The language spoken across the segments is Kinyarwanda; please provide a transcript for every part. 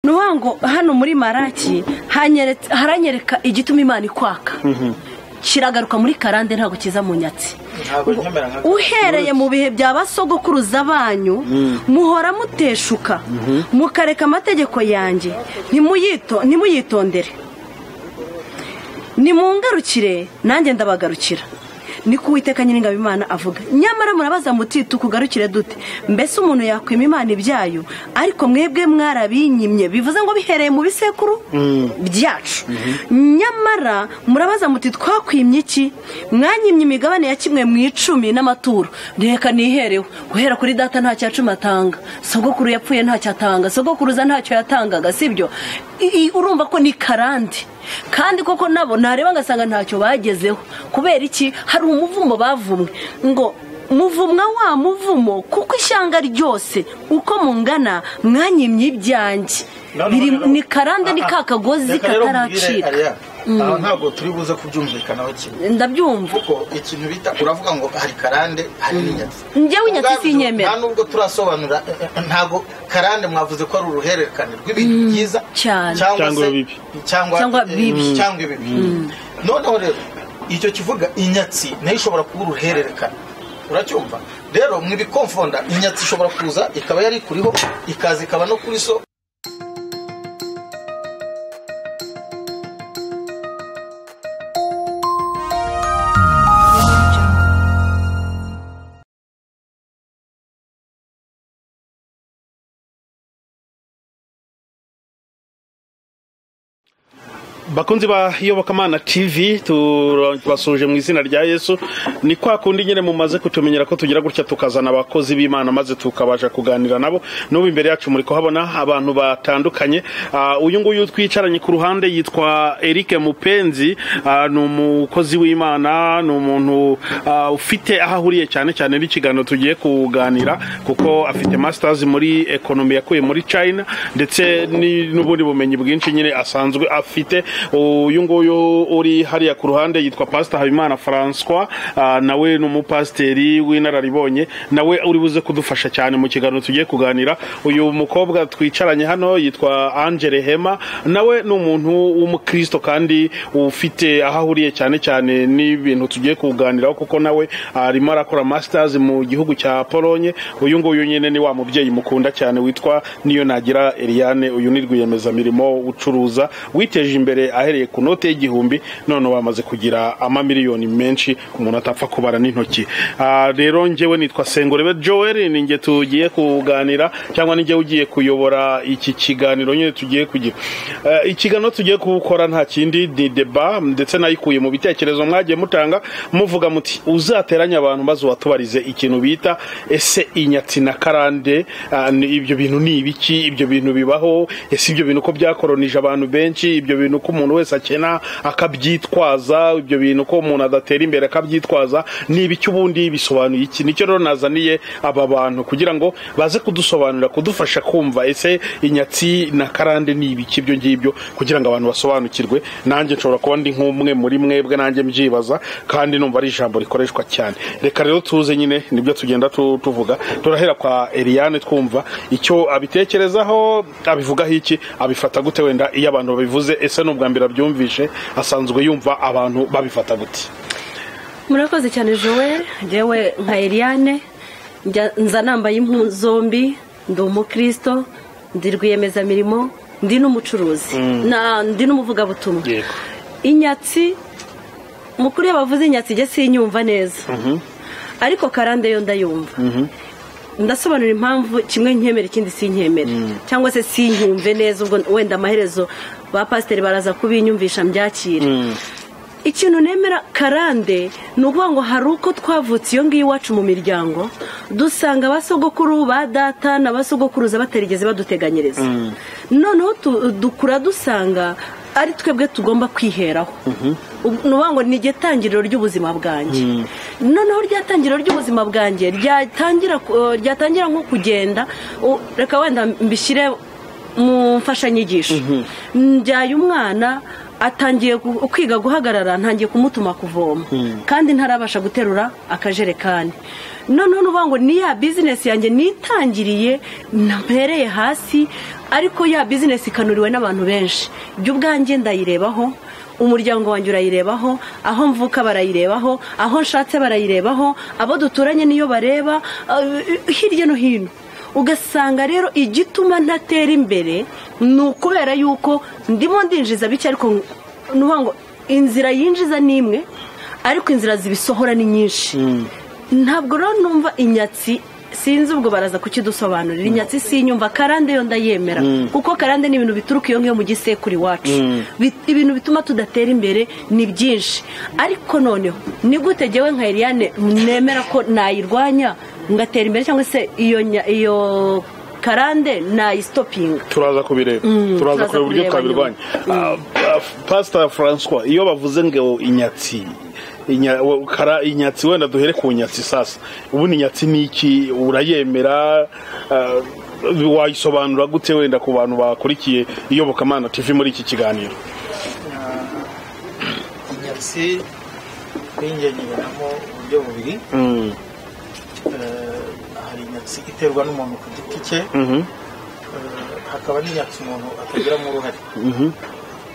ni ukuvuga ngo hano muri maraki haranyereka igituma imana ikwaka kiragaruka muri karande ntabwo kiza mu nyatsi uhereye mu bihe bya basogokuruza banyu muhora muteshuka mukareka amategeko yanjye ntimuyitondere nimungarukire nanjye ndabagarukira ni kuwiteka nyiringabo imana avuga nyamara murabaza muti tukugarukire dute mbese umuntu yakwima imana ibyayo ariko mwebwe mwarabinyimye bivuze ngo bihereye mu bisekuru byacu nyamara murabaza muti twakwimye iki mwanyimye imigabane ya kimwe mu icumi n'amaturo reka niherewe guhera kuri data nta cumi atanga sogokuru yapfuye ntacyo atanga sogokuruza ntacyo yatangaga sibyo urumva ko ni karande kandi koko nabo ntareba ngasanga ntacyo bagezeho kubera iki hari umuvumo bavumwe ngo muvumwa wa muvumo kuko ishyanga ryose uko mungana mwanyimye ibyanjye ni karande ni ka kagozi kataracika aha ntabwo turi buze kubyumvikanaho kimwe ndabyumva kuko ikintu bita uravuga ngo hari karande hari n'inyatsi njyewe inyatsi si inyemera nta nubwo turasobanura ntabwo karande mwavuze ko ari uruhererekane rw'ibintu byiza cyane. cyangwa se bibi. Cyangwa bibi. cyangwa ibibi noneho rero icyo kivuga inyatsi nayo ishobora kuba uruhererekane uracyumva rero mu ibikomfonda inyatsi ishobora kuza ikaba yari kuriho ikaza ikaba no kuri so bakunzi ba yobokamana tv tubasuje mu izina rya yesu ni kwa kundi nyine mumaze kutumenyera ko tugira gutya tukazana abakozi b'imana maze tukabasha kuganira nabo n'ubu imbere yacu muri kuhabona abantu batandukanye Ah, uyu nguyu twicaranye ku ruhande yitwa eric mupenzi Ah, ni umukozi w'imana ni umuntu ah, ufite aho ahuriye cyane cyane n'ikiganiro tugiye kuganira kuko afite masters muri ekonomi yakuye muri china ndetse ni- n'ubundi bumenyi bwinshi nyine asanzwe afite uyu nguyu uri hariya ku ruhande yitwa pasita habimana francois ah, nawe ni umupasiteri w'inararibonye nawe uri buze kudufasha cyane mu kiganiro tugiye kuganira uyu mukobwa twicaranye hano yitwa angele hema nawe ni umuntu w'umukristo kandi ufite aho ahuriye cyane cyane n'ibintu tugiye kuganiraho kuko nawe arimo arakora masters mu gihugu cya polonye uyu nguyu nyine ni wa mubyeyi mukunda cyane witwa niyo nagira eliane uyu ni rwiyemezamirimo ucuruza witeje imbere ahereye ku note y'igihumbi none bamaze kugira amamiliyoni menshi umuntu atapfa kubara n'intoki Ah, rero njyewe nitwa sengorebe joel ni njye tugiye kuganira cyangwa ni njye ugiye kuyobora iki kiganiro nyine tugiye kugira Eh, ikiganiro tugiye gukora nta kindi ni deba ndetse nayikuye mu bitekerezo mwagiye mutanga muvuga muti uzateranye abantu maze uwatubarize ikintu bita ese inyatsi na karande ah, ni- ibyo bintu ni ibiki ibyo bintu bibaho ese ibyo bintu ko byakoronije abantu benshi ibyo bintu ko umuntu wese akena akabyitwaza ibyo bintu ko umuntu adatera imbere akabyitwaza ni ibiki ubundi bisobanuye iki nicyo rero nazaniye aba bantu kugira ngo baze kudusobanurira kudufasha kumva ese inyatsi na karande ni ibiki ibyo ngibyo kugira ngo abantu basobanukirwe nanjye nshobora kuba ndi nk'umwe muri mwebwe nanjye mbyibaza kandi numva ari ijambo rikoreshwa cyane reka rero tuze nyine nibyo tugenda tu- tuvuga turahera kwa Eliane twumva icyo abitekerezaho abivugaho iki abifata gute wenda iyo abantu babivuze ese ni ubwa mbere abyumvishe asanzwe yumva abantu babifata gute murakoze cyane joel njyewe nka eliane njya- nza nambaye impu zombi ndi umukristo ndi rwiyemezamirimo ndi n'umucuruzi Na- ndi n'umuvugabutumwa Yego. inyatsi mukuru iyo bavuze inyatsi ijya sinyumva neza ariko karande yo ndayumva ndasobanura impamvu kimwe nkemera ikindi sinkemere cyangwa se sinyumve neza ubwo wenda amaherezo ba pasiteri baraza kubinyumvisha mbyakire ikintu nemera karande ni ukuvuga ngo hari uko twavutse iyo ngiyo iwacu mu miryango dusanga abasogokuru ba data n'abasogokuruza batarigeze baduteganyiriza noneho tu- dukura dusanga ari twebwe tugomba kwiheraho Ubu- ni ukuvuga ngo ni iryo tangiriro ry'ubuzima bwanjye noneho rya tangiriro ry'ubuzima bwanjye ryatangira ku- ryatangira nko kugenda u- reka wenda mbishyire mu mfashanyigisho mbyaye umwana atangiye gu- kwiga guhagarara ntangiye kumutuma kuvoma kandi ntarabasha guterura akajerekani noneho nuvuga ngo ni ya bizinesi yanjye nitangiriye ntampereye hasi ariko ya bizinesi ikanuriwe n'abantu benshi jya ubwanjye ndayirebaho umuryango wanjye urayirebaho aho mvuka barayirebaho aho nshatse barayirebaho abo duturanye niyo bareba eh, hirya no hino ugasanga rero igituma ntatera imbere ni ukubera yuko ndimo ndinjiza bike ariko ni ukuvuga ngo inzira yinjiza ni imwe ariko inzira zibisohora ni nyinshi ntabwo rero numva inyatsi sinzi ubwo baraza kukidusobanurira inyatsi sinyumva karande yo ndayemera kuko karande ni ibintu bituruka iyo ngiyo mu gisekuru iwacu Bit- ibintu bituma tudatera imbere ni byinshi ariko noneho ni gute jyewe nka Eliane nemera ko nayirwanya ngatera imbere cyangwa se iyo nya- iyo karande nayisitopinga turaza kubireba Mm, turaza turaza kureba uburyo kubireba twabirwanya Ah, ah, pastor francois iyo bavuze ngo inyatsi inya- wa- kara- inyatsi wenda duhere ku nyatsi sasa ubundi inyatsi ni iki urayemera ah, wayisobanura gute wenda ku bantu bakurikiye iyobokamana tv muri iki kiganiro inyatsi kuri njye nyibonamo uburyo bubiri Mm, Eh, hari inyatsi iterwa n'umuntu ku giti cye mhm, Eh, hakaba n'inyatsi umuntu atagiramo uruhare mhm.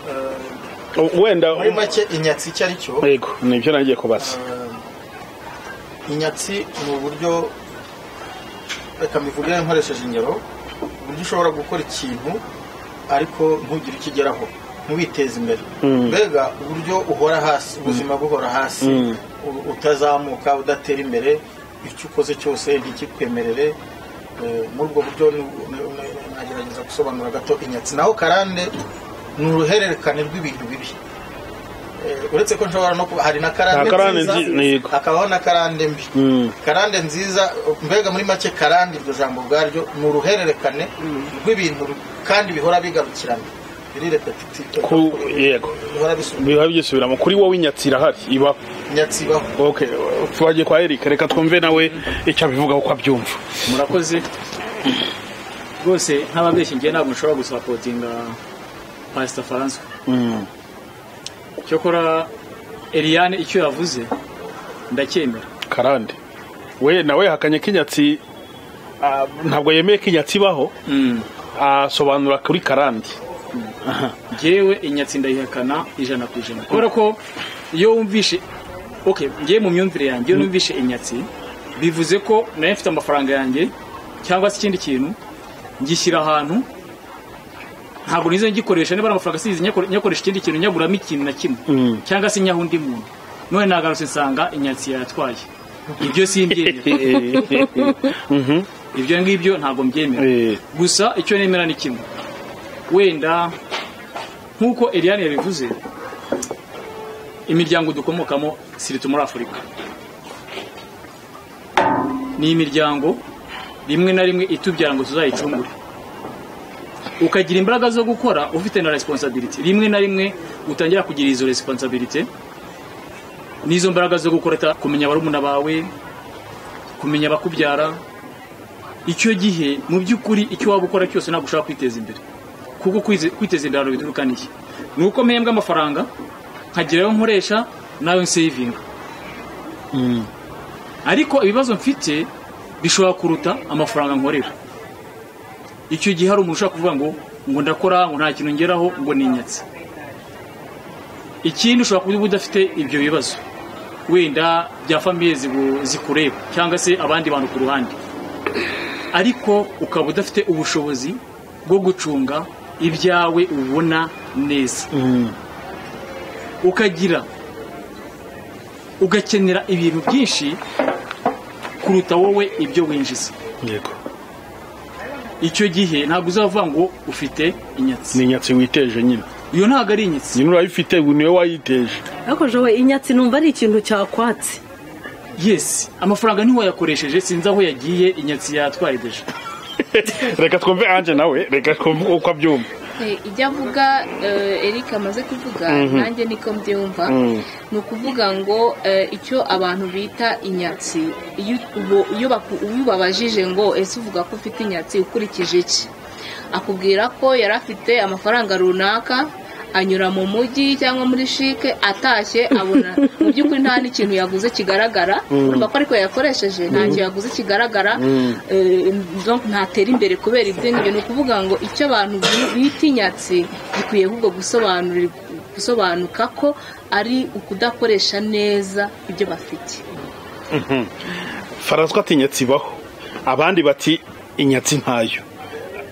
Eh, O- wenda muri make inyatsi icyo ari cyo yego nibyo nagiye kubaza Eh, inyatsi ni uburyo reka mbivuge nkoresheje ingero uburyo ushobora gukora ikintu ariko ntugire icyo ugeraho ntubiteze imbere Mm. mbega uburyo uhora hasi ubuzima buhora hasi Mm. u- utazamuka udatera imbere icyo ukoze cyose ntikikwemerere Eh, muri ubwo buryo ni- ni- ni- nagerageza gusobanura gato inyatsi naho karande ni uruhererekane rw'ibintu bibi Eh, uretse ko nshobora no kuba hari na karande, Na karande nziza nzi- ntego. hakabaho na karande mbi Mm. karande nziza mbega muri make karande iryo jambo ubwaryo ni uruhererekane rw'ibintu ru- kandi bihora bigarukirana biri repetitive Ku- yego bihora bisubira biba byisubiramo kuri wowe inyatsi irahari ibaho inyatsi ibaho okay twagiye kwa eric reka twumve nawe icyo abivugaho ko abyumva murakoze rwose nk'ababeshyi ngewe ntabwo nshobora gusapotinga pasita faranswa Mm. cyokora eliane icyo yavuze ndacyemera karande we nawe yahakanye ko inyatsi ah, ntabwo yemeye ko inyatsi ibaho asobanura kuri karande ngewe inyatsi ndayihakana ijana ku ijana kubera ko iyo wumvishe ok ngewe mu myumvire yanjye iyo numvishe inyatsi bivuze ko nayo mfite amafaranga yanjye cyangwa se ikindi kintu ngishyira ahantu ntabwo nizo ngikoresha niba ari amafaranga asize nyakore- nyakoresha ikindi kintu nyaguramo ikintu na kimwe Mm. cyangwa se nyaha undi muntu none nagarutse nsanga inyatsi yatwaye ibyo simbyemera Mhm. ibyo ngibyo ntabwo mbyemera Eh, gusa icyo nemera ni kimwe wenda nk'uko eliane yabivuze imiryango dukomokamo sirito muri afurika ni imiryango rimwe na rimwe itubyara ngo tuzayicungure ukagira imbaraga zo gukora ufite na resiponsabiriti rimwe na rimwe utangira kugira izo resiponsabiriti n'izo mbaraga zo gukora ta- kumenya barumuna bawe kumenya abakubyara icyo gihe mu by'ukuri icyo waba ukora cyose ntabwo ushobora kwiteza imbere kuko kwize- kwiteza imbere ahantu bituruka n'iki ni uko mpembwa amafaranga nkagira ayo nkoresha n'ayo nsevinga ariko ibibazo mfite bishobora kuruta amafaranga nkorera icyo gihe hari umuntu ushobora kuvuga ngo ngo ndakora ngo nta kintu ngeraho ngo ni inyatsi ikindi ushobora kuba udafite ibyo bibazo wenda bya famiye zibu- zikureba cyangwa se abandi bantu ku ruhande ariko ukaba udafite ubushobozi bwo gucunga ibyawe ubona neza ukagira ugakenera ibintu byinshi kuruta wowe ibyo winjiza yego icyo gihe ntabwo uzavuga ngo ufite inyatsi ni inyatsi witeje nyine iyo ntabwo ari inyatsi nyine urayifite ubu niwe wayiteje ariko jowe inyatsi numva ari ikintu cyakwatse yesi amafaranga ntiwayakoresheje sinzi aho yagiye inyatsi yatwaye deje reka twumve anje nawe reka twumve uko abyumva Eh, ibyo avuga eh, Eric amaze kuvuga nanjye niko mbyumva ni ukuvuga ngo eh, icyo abantu bita inyatsi iyo ubo- iyo baku- iyo ubabajije ngo ese uvuga ko ufite inyatsi ukurikije iki akubwira ko yari afite amafaranga runaka anyura mu mujyi cyangwa muri shike atashye abona mu by'ukuri nta n'ikintu yaguze kigaragara urumva ko ariko yakoresheje ntacyo yaguze kigaragara eh, donc ntatera imbere kubera ibyo ngibyo ni ukuvuga ngo icyo abantu bi- bita inyatsi gikwiye ahubwo gusobanurira- gusobanuka ko ari ukudakoresha neza ibyo bafite farazwa ati inyatsi ibaho abandi bati inyatsi ntayo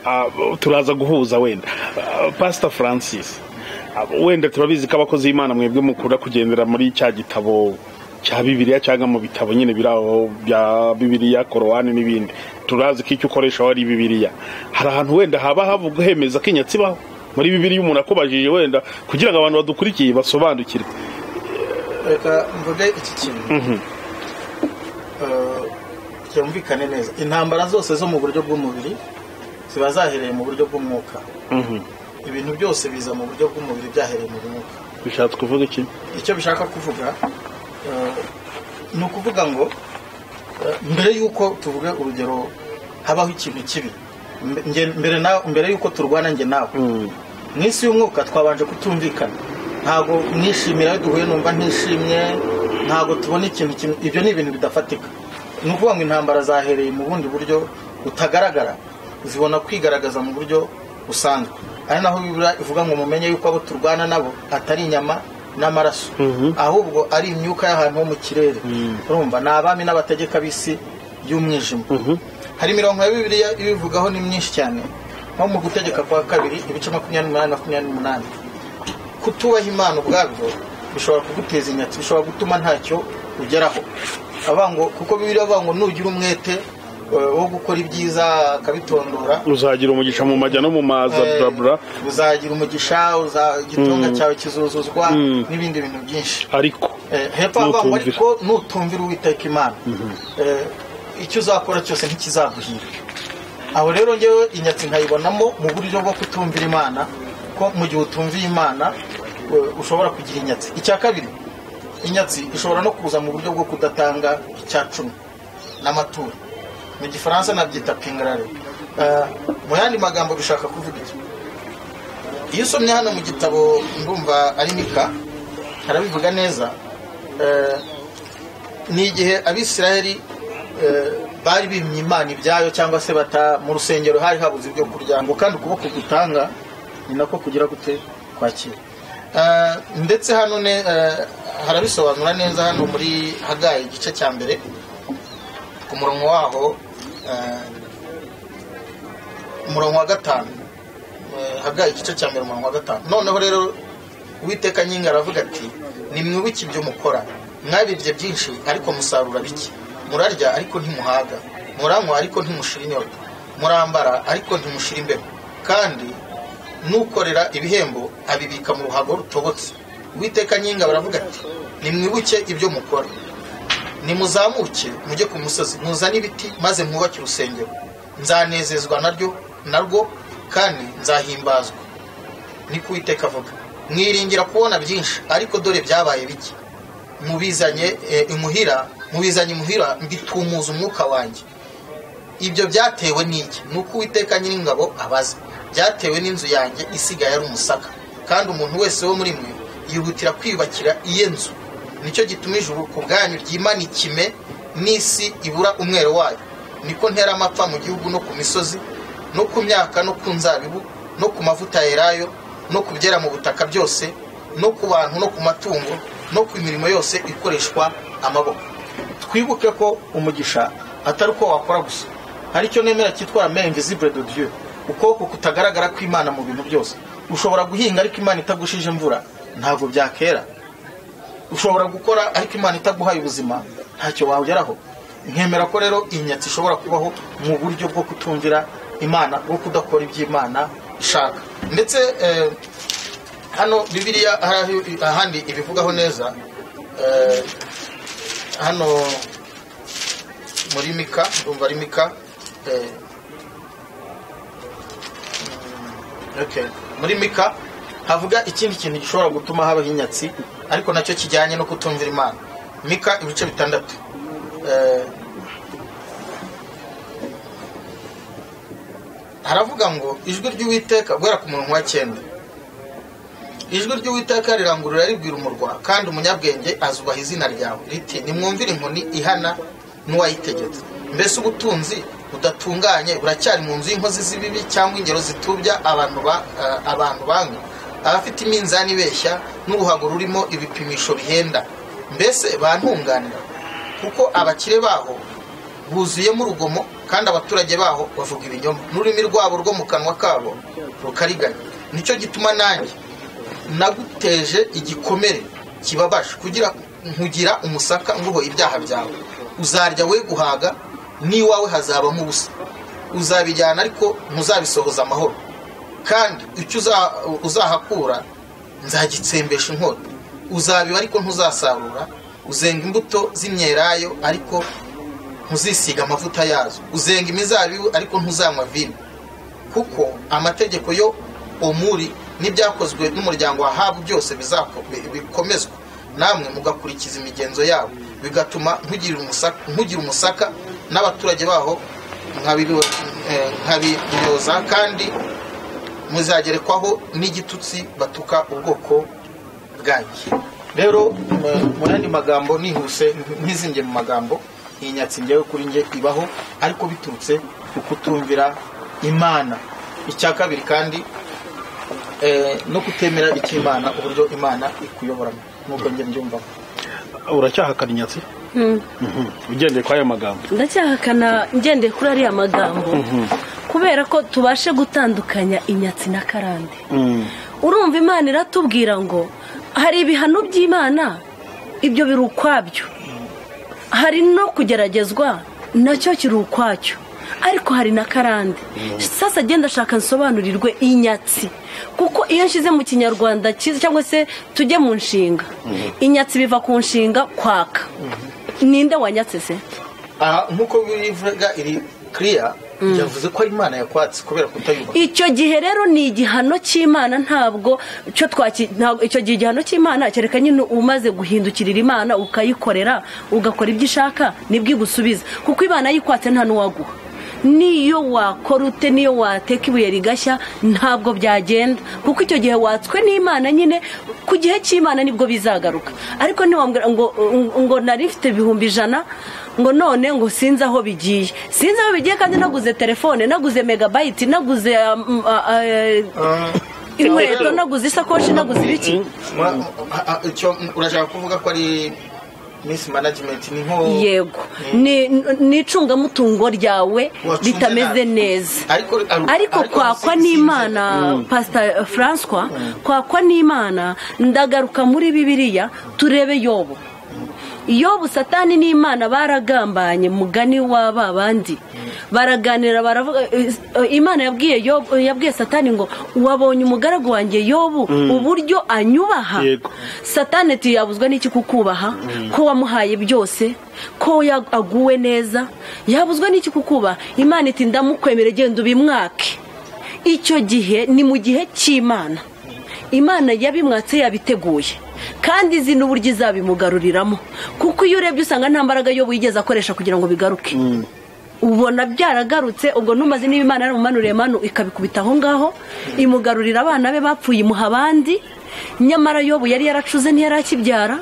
Ah, turaza guhuza wenda Ah, pastor francis ah, wenda turabizi ko abakozi b'imana mwebwe mukunda kugendera muri cya gitabo cya bibiliya cyangwa mu bitabo nyine biri aho bya bibiliya korowani n'ibindi turazi ko icyo ukoresha ari bibiliya hari ahantu wenda haba havuga hemeza ko inyatsi ibaho muri bibiliya umuntu akubajije wenda kugira ngo abantu badukurikiye basobanukirwe reka mvuge iki kintu Eh, cyumvikane neza intambara zose zo mu buryo bw'umubiri ziba zahereye mu buryo bw'umwuka Mhm. ibintu byose biza mu buryo bw'umubiri byahereye mu mwuka bishatse kuvuga iki icyo bishaka kuvuga eh, ni ukuvuga ngo eh, mbere y'uko tuvuga urugero habaho ikintu kibi mbe- nge- mbere nawe- mbere y'uko turwana njye nawe mu isi y'umwuka twabanje kutumvikana ntabwo mwishimira iyo duhuye numva ntishimye ntabwo tubona ikintu kimwe ibyo ni ibintu bidafatika ni ukuvuga ngo intambara zahereye mu bundi buryo butagaragara zibona kwigaragaza mu buryo busanzwe ari naho bibura ivuga ngo mumenye yuko abo turwana nabo atari inyama n'amaraso ahubwo ari imyuka y'ahantu ho mu kirere urumva ni abami n'abategeka b'isi y'umwijima hari imirongo ya bibiliya ibivugaho ni myinshi cyane nko mu gutegeka kwa kabiri ibice makumyabiri n'umunani makumyabiri n'umunani kutubaha imana ubwabyo bishobora kuguteza inyatsi bishobora gutuma ntacyo ugeraho avuga ngo kuko bibiliya avuga ngo nugira umwete eh, wo gukora ibyiza akabitondora uzagira umugisha mu majya no mu maza eh, burabura uzagira umugisha uza- igitunga cyawe kizuzuzwa n'ibindi bintu byinshi ariko Eh, hepfo havuga ngo Nutumvira. ariko nutumvira uwiteka imana Eh, icyo uzakora cyose ntikizaguhira aho rero ngewe inyatsi nkayibonamo mu buryo bwo kutumvira imana ko mu gihe utumviye imana eh, ushobora kugira inyatsi icya kabiri inyatsi ishobora no kuza mu buryo bwo kudatanga icya cumi n'amaturo mu gifaransa nabyita pingarare Eh, mu yandi magambo bishaka kuvuga iki iyo usomye hano mu gitabo ndumva ari mika harabivuga neza eh, ni igihe abisiraheli eh, bari bimye imana ibyayo cyangwa se bata mu rusengero hari habuze ibyo kurya ngo kandi ukuboko gutanga ni nako kugira gute kwakira Eh, ndetse hano ne eh, harabisobanura neza hano muri hagaye igice cya mbere ku murongo waho eh, umurongo wa gatanu Eh, hagaye igice cya mbere umurongo wa gatanu noneho rero uwiteka nyinga aravuga ati nimwibuke ibyo mukora mwabibye byinshi ariko musarura bike murarya ariko ntimuhaga muranywa ariko ntimushira inyota murambara ariko ntimushira imbeho kandi n'ukorera ibihembo abibika mu ruhago rutobotse uwiteka nyinga baravuga ati nimwibuke ibyo mukora nimuzamuke mujye ku musozi muzane ibiti maze mwubake urusengero nzanezezwa naryo narwo kandi nzahimbazwa niko uwiteka avuga mwiringira kubona byinshi ariko dore byabaye bike mubizanye eh, imuhira mubizanye imuhira mbitumuza umwuka wanjye ibyo byatewe n'iki nuko uwiteka nyiringabo abaza byatewe n'inzu yanjye isigaye ari umusaka kandi umuntu wese wo muri mwe yihutira kwiyubakira iye nzu nicyo gituma ijuru ku bwanyu ryimana ikime n'isi ibura umwero wayo niko ntera amapfa mu gihugu no ku misozi no ku myaka no ku nzabibu no ku mavuta yerayo no ku byera mu butaka byose no ku bantu no ku matungo no ku mirimo yose ikoreshwa amaboko twibuke ko umugisha atari uko wakora gusa hari icyo nemera cyitwa main invisible de Dieu ukuboko kutagaragara kw'imana mu bintu byose ushobora guhinga ariko imana itagushije imvura ntabwo byakera ushobora gukora ariko imana itaguhaye ubuzima ntacyo wageraho nkemera ko rero inyatsi ishobora kubaho mu buryo bwo kutumvira imana bwo kudakora iby'imana ishaka ndetse eh, hano bibiliya hari aho- ahandi ibivugaho neza eh, hano muri mika ndumva ari mika eh, mm, okay. muri mika havuga ikindi kintu gishobora gutuma habaho inyatsi ariko nacyo kijyanye no kutumvira imana mika ibice bitandatu Eh, haravuga ngo ijwi ry'uwiteka guhera ku murongo wa cyenda ijwi ry'uwiteka rirangurura ribwira umurwa kandi umunyabwenge azubaha izina ryawe riti nimwumvire inkoni ihana n'uwayitegetse mbese ubutunzi budatunganye buracyari mu nzu y'inkozi z'ibibi cyangwa ingero zitubya abantu ba- eh, abantu banga abafite iminzani ibeshya n'uruhago rurimo ibipimisho bihenda mbese bantunganira kuko abakire baho buzuyemo urugomo kandi abaturage baho bavuga ibinyoma n'ururimi rwabo rwo mu kanwa kabo rukariganya nicyo gituma nanjye naguteje igikomere kibabaje kugira nkugira umusaka nguho ibyaha byawe uzarya we guhaga n'iwawe hazabamo ubusa uzabijyana ariko ntuzabisohoza amahoro kandi icyo uza- uzahakura nzagitsembesha inkoro uzabiba ariko ntuzasarura uzenga imbuto z'imyelayo ariko ntuzisiga amavuta yazo uzenga imizabibu ariko ntuzanywa vino kuko amategeko yo omuri n'ibyakozwe n'umuryango wa habu byose bizako- bi- bikomezwa namwe mugakurikiza imigenzo yabo bigatuma nkugira umusaka, nkugira umusaka n'abaturage baho nkabibibo- eh, nkabiryoza kandi muzagerekwaho n'igitutsi batuka ubwoko bwanjye rero eh, mu yandi magambo nihuse ntizinge mu magambo iyi nyatsi njyewe kuri njye ibaho ariko biturutse ku kutumvira imana icya kabiri kandi eh, no kutemera icyo imana uburyo imana ikuyoboramo nk'uko njye mbyumvamo uracyahakana inyatsi ugendeye kuri ayo magambo ndacyahakana ngendeye kuri ariya magambo kubera ko tubashe gutandukanya inyatsi na karande urumva imana iratubwira ngo hari ibihano by'imana ibyo biri ukwabyo hari no kugeragezwa nacyo kiri ukwacyo ariko hari na karande sasa agenda ashaka nsobanurirwe inyatsi kuko iyo nshyize mu kinyarwanda cyiza cyangwa se tujye mu nshinga inyatsi biva ku nshinga kwaka ninde wanyatse se aha nk'uko bivuga iri kiriya yavuze ko ari imana yakwatse kubera kutayubaha icyo gihe rero ni igihano cy'imana ntabwo cyo twaki ntabwo icyo gihe igihano cy'imana kereka nyine umaze guhindukirira imana ukayikorera ugakora ibyo ishaka nibwo igusubiza kuko imana yikwatse nta n'uwaguha niyo wakora ute niyo wateka ibuye rigashya ntabwo byagenda kuko icyo gihe watswe n'imana nyine ku gihe cy'imana nibwo bizagaruka ariko ntiwambwira ngo ngo nari mfite ibihumbi ijana ngo none ngo sinzi aho bigiye sinzi aho bigiye kandi naguze telefone naguze megabayiti naguze um, a- a- eh, inkweto naguze isakoshi naguze ibiki Mwa- ha- ha- icyo urashaka kuvuga ko ari miss management ni nko yego ni ni icungamutungo ryawe Wacunze ritameze nabi. neza Ariko- ar- ariko ariko kwakwa sinzi- n'imana pasita François kwakwa n'imana ndagaruka muri bibiliya turebe yobo yobu satani n'imana baragambanye mugani wa ba bandi baraganira baravuga eh, eh, imana yabwiye Yobu- yabwiye satani ngo wabonye umugaragu wanjye yobu uburyo anyubaha Yego. satani ati yabuzwa n'iki kukubaha ko wamuhaye byose ko ya- aguwe neza yabuzwa n'iki kukubaha imana iti ndamukwemera genda ubimwake icyo gihe ni mu gihe cy'imana imana yabimwatse yabiteguye kandi izi n'uburyo izabimugaruriramo kuko iyo urebye usanga nta mbaraga yo wigeze akoresha kugira ngo bigaruke ubona byaragarutse ubwo ntumaze niba imana yaramumanuriye manu ikabikubita aho ngaho imugarurira abana be bapfuye imuha abandi nyamara yobu yari yaracuze ntiyarakibyara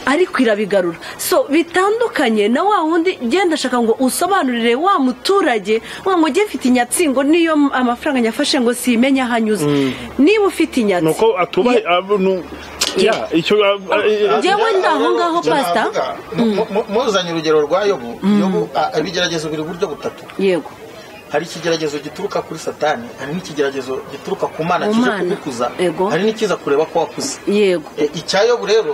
ariko irabigarura so bitandukanye na wa wundi genda ashaka ngo usobanurire wa muturage wa mugiye ufite inyatsi ngo niyo amafaranga nyafashe ngo simenye aho anyuze niba ufite inyatsi ni uko atubahe Yeah. icyo ab- eh, Ah, Njyewe njyewe ndi aho ngaho, njyewe Pastor. navuga, mu- mu- muzanye urugero rwa yobu yobu ah, abigerageza buri buryo butatu yego hari ikigeragezo gituruka kuri satani hari n'ikigeragezo gituruka ku mana Ku kije Mana. kugukuza Yego. hari n'ikiza kureba ko wakuze yego E, icya yobu rero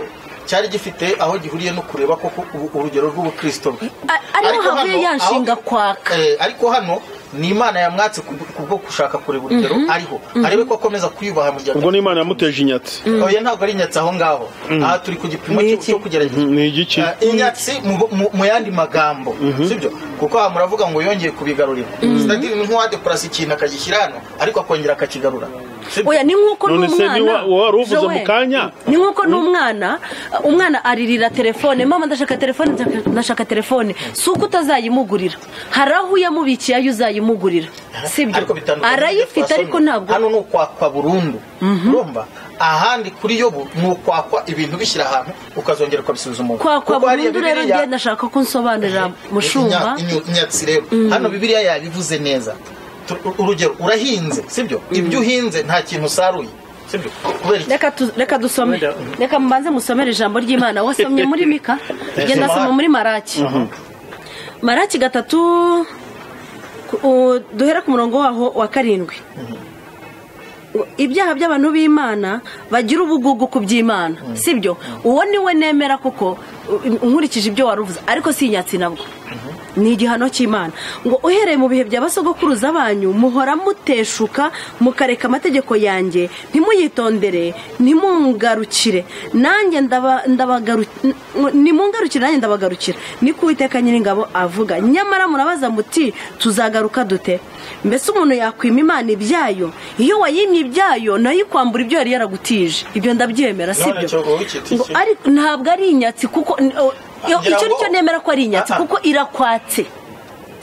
cyari gifite aho gihuriye no kureba ko ku- ubu- urugero rw'ubukristo bwe A- ariho Ariko havuye hano, ya nshinga aho- kwaka Eh, ariko hano ni imana yamwatse ku ku bwo gushaka kureba urugero ariho arebe ko akomeza kwiyubaha mu gihe ubwo n'imana yamuteje inyatsi oya ntabwo ari inyatsi aho ngaho aha turi ku gipimo Ni cyo- iki? cyo kugerageza Mm, ni igiki Eh, inyatsi mu- mu- mu yandi magambo sibyo kuko aha muravuga ngo yongeye kubigarurira sitadiri ni nk'uwadekorasi ikintu akagishyira hano ariko akongera akakigarura Sibyo? oya ni nk'uko None se n'umwana ni wa- wa wari uvuze Joel, mu kanya? ni nk'uko n'umwana uh, umwana aririra telefone mama ndashaka telefone ndashaka- ndashaka telefone si uko utazayimugurira hari aho uyamubikiye ayo uzayimugurira sibyo ariko bitandukanye arayifite ariko ntabwo hano ni ukwakwa burundu urumva ahandi kuri yobu ni ukwakwa ibintu bishyira ahantu ukazongera ukabisuzuma kwakwa burundu rero ngiye ndashaka ko nsobanurira mushumba inyatsi rero hano bibiriya yabivuze neza Tu- urugero urahinze sibyo ibyo uhinze nta kintu usaruye sibyo kubera iki reka tu- reka dusome Wenda. reka mbanze musomere ijambo ry'imana wasomye muri mika genda soma muri maraki maraki gatatu ku- u- duhera ku murongo waho wa karindwi U- ibyaha by'abantu b'imana bagira ubugugu ku by'imana sibyo uwo niwe nemera kuko u- nkurikije ibyo wari uvuze ariko si inyatsi nabwo ni igihano cy'imana ngo uhereye mu bihe bya basogokuruza banyu muhora muteshuka mukareka amategeko yanjye ntimuyitondere ntimungarukire nanjye ndaba- ndabagarukira nimungarukire nanjye ndabagarukira ni ku witeka nyiringabo avuga nyamara murabaza muti tuzagaruka dute mbese umuntu yakwima imana ibyayo iyo wayimye ibyayo nayo ikwambura ibyo yari yaragutije ibyo ndabyemera None cyo sibyo wowe iki- iki- ngo ariko ntabwo ari inyatsi kuko iyo- Ngira icyo ngo- nicyo nemera ko ari inyatsi Ah, ah. kuko irakwatse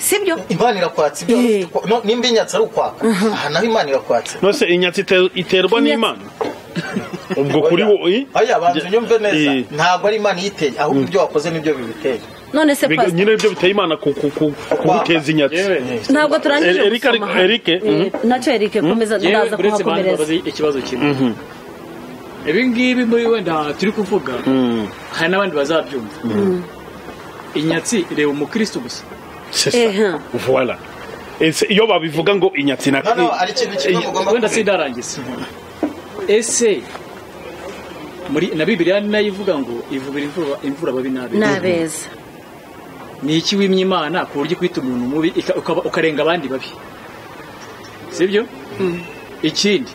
sibyo imana irakwatse Eh. ibyo no, nimba inyatsi ari ukwaka aha naho imana irakwatse nose inyatsi ite- iterwa Inyatsi- n'imana ubwo kuri Oya. wowe eh? oya banza unyumve neza Eh. ntabwo ari imana iyiteye ahubwo ibyo wakoze nibyo bibiteye none se Biga- pastor nyine ibyo biteye imana ku- ku- ku- kuguteza inyatsi yewe ntabwo turangije Eric ari- gusoma Eric, Eh, mhm. nacyo erike komeza yewe ndaza uretse bantu kuhakomereza babaze ikibazo kimwe ibi ngibi muri wenda turi kuvuga Mm. hari n'abandi bazabyumva inyatsi reba umukristo gusa C'est ça. Ehe. Voilà. Et c'est- iyo babivuga ngo inyatsi na no no ari ikintu kimwe Eh, mugomba wenda kumenya. sindarangiza ese muri na bibiliya nayo ivuga ngo ivubira imvura imvura ababi n'abeza n'abeza ni iki wimye imana ku buryo ukwita umuntu mubi ika- ukaba- ukarenga abandi babi sibyo ikindi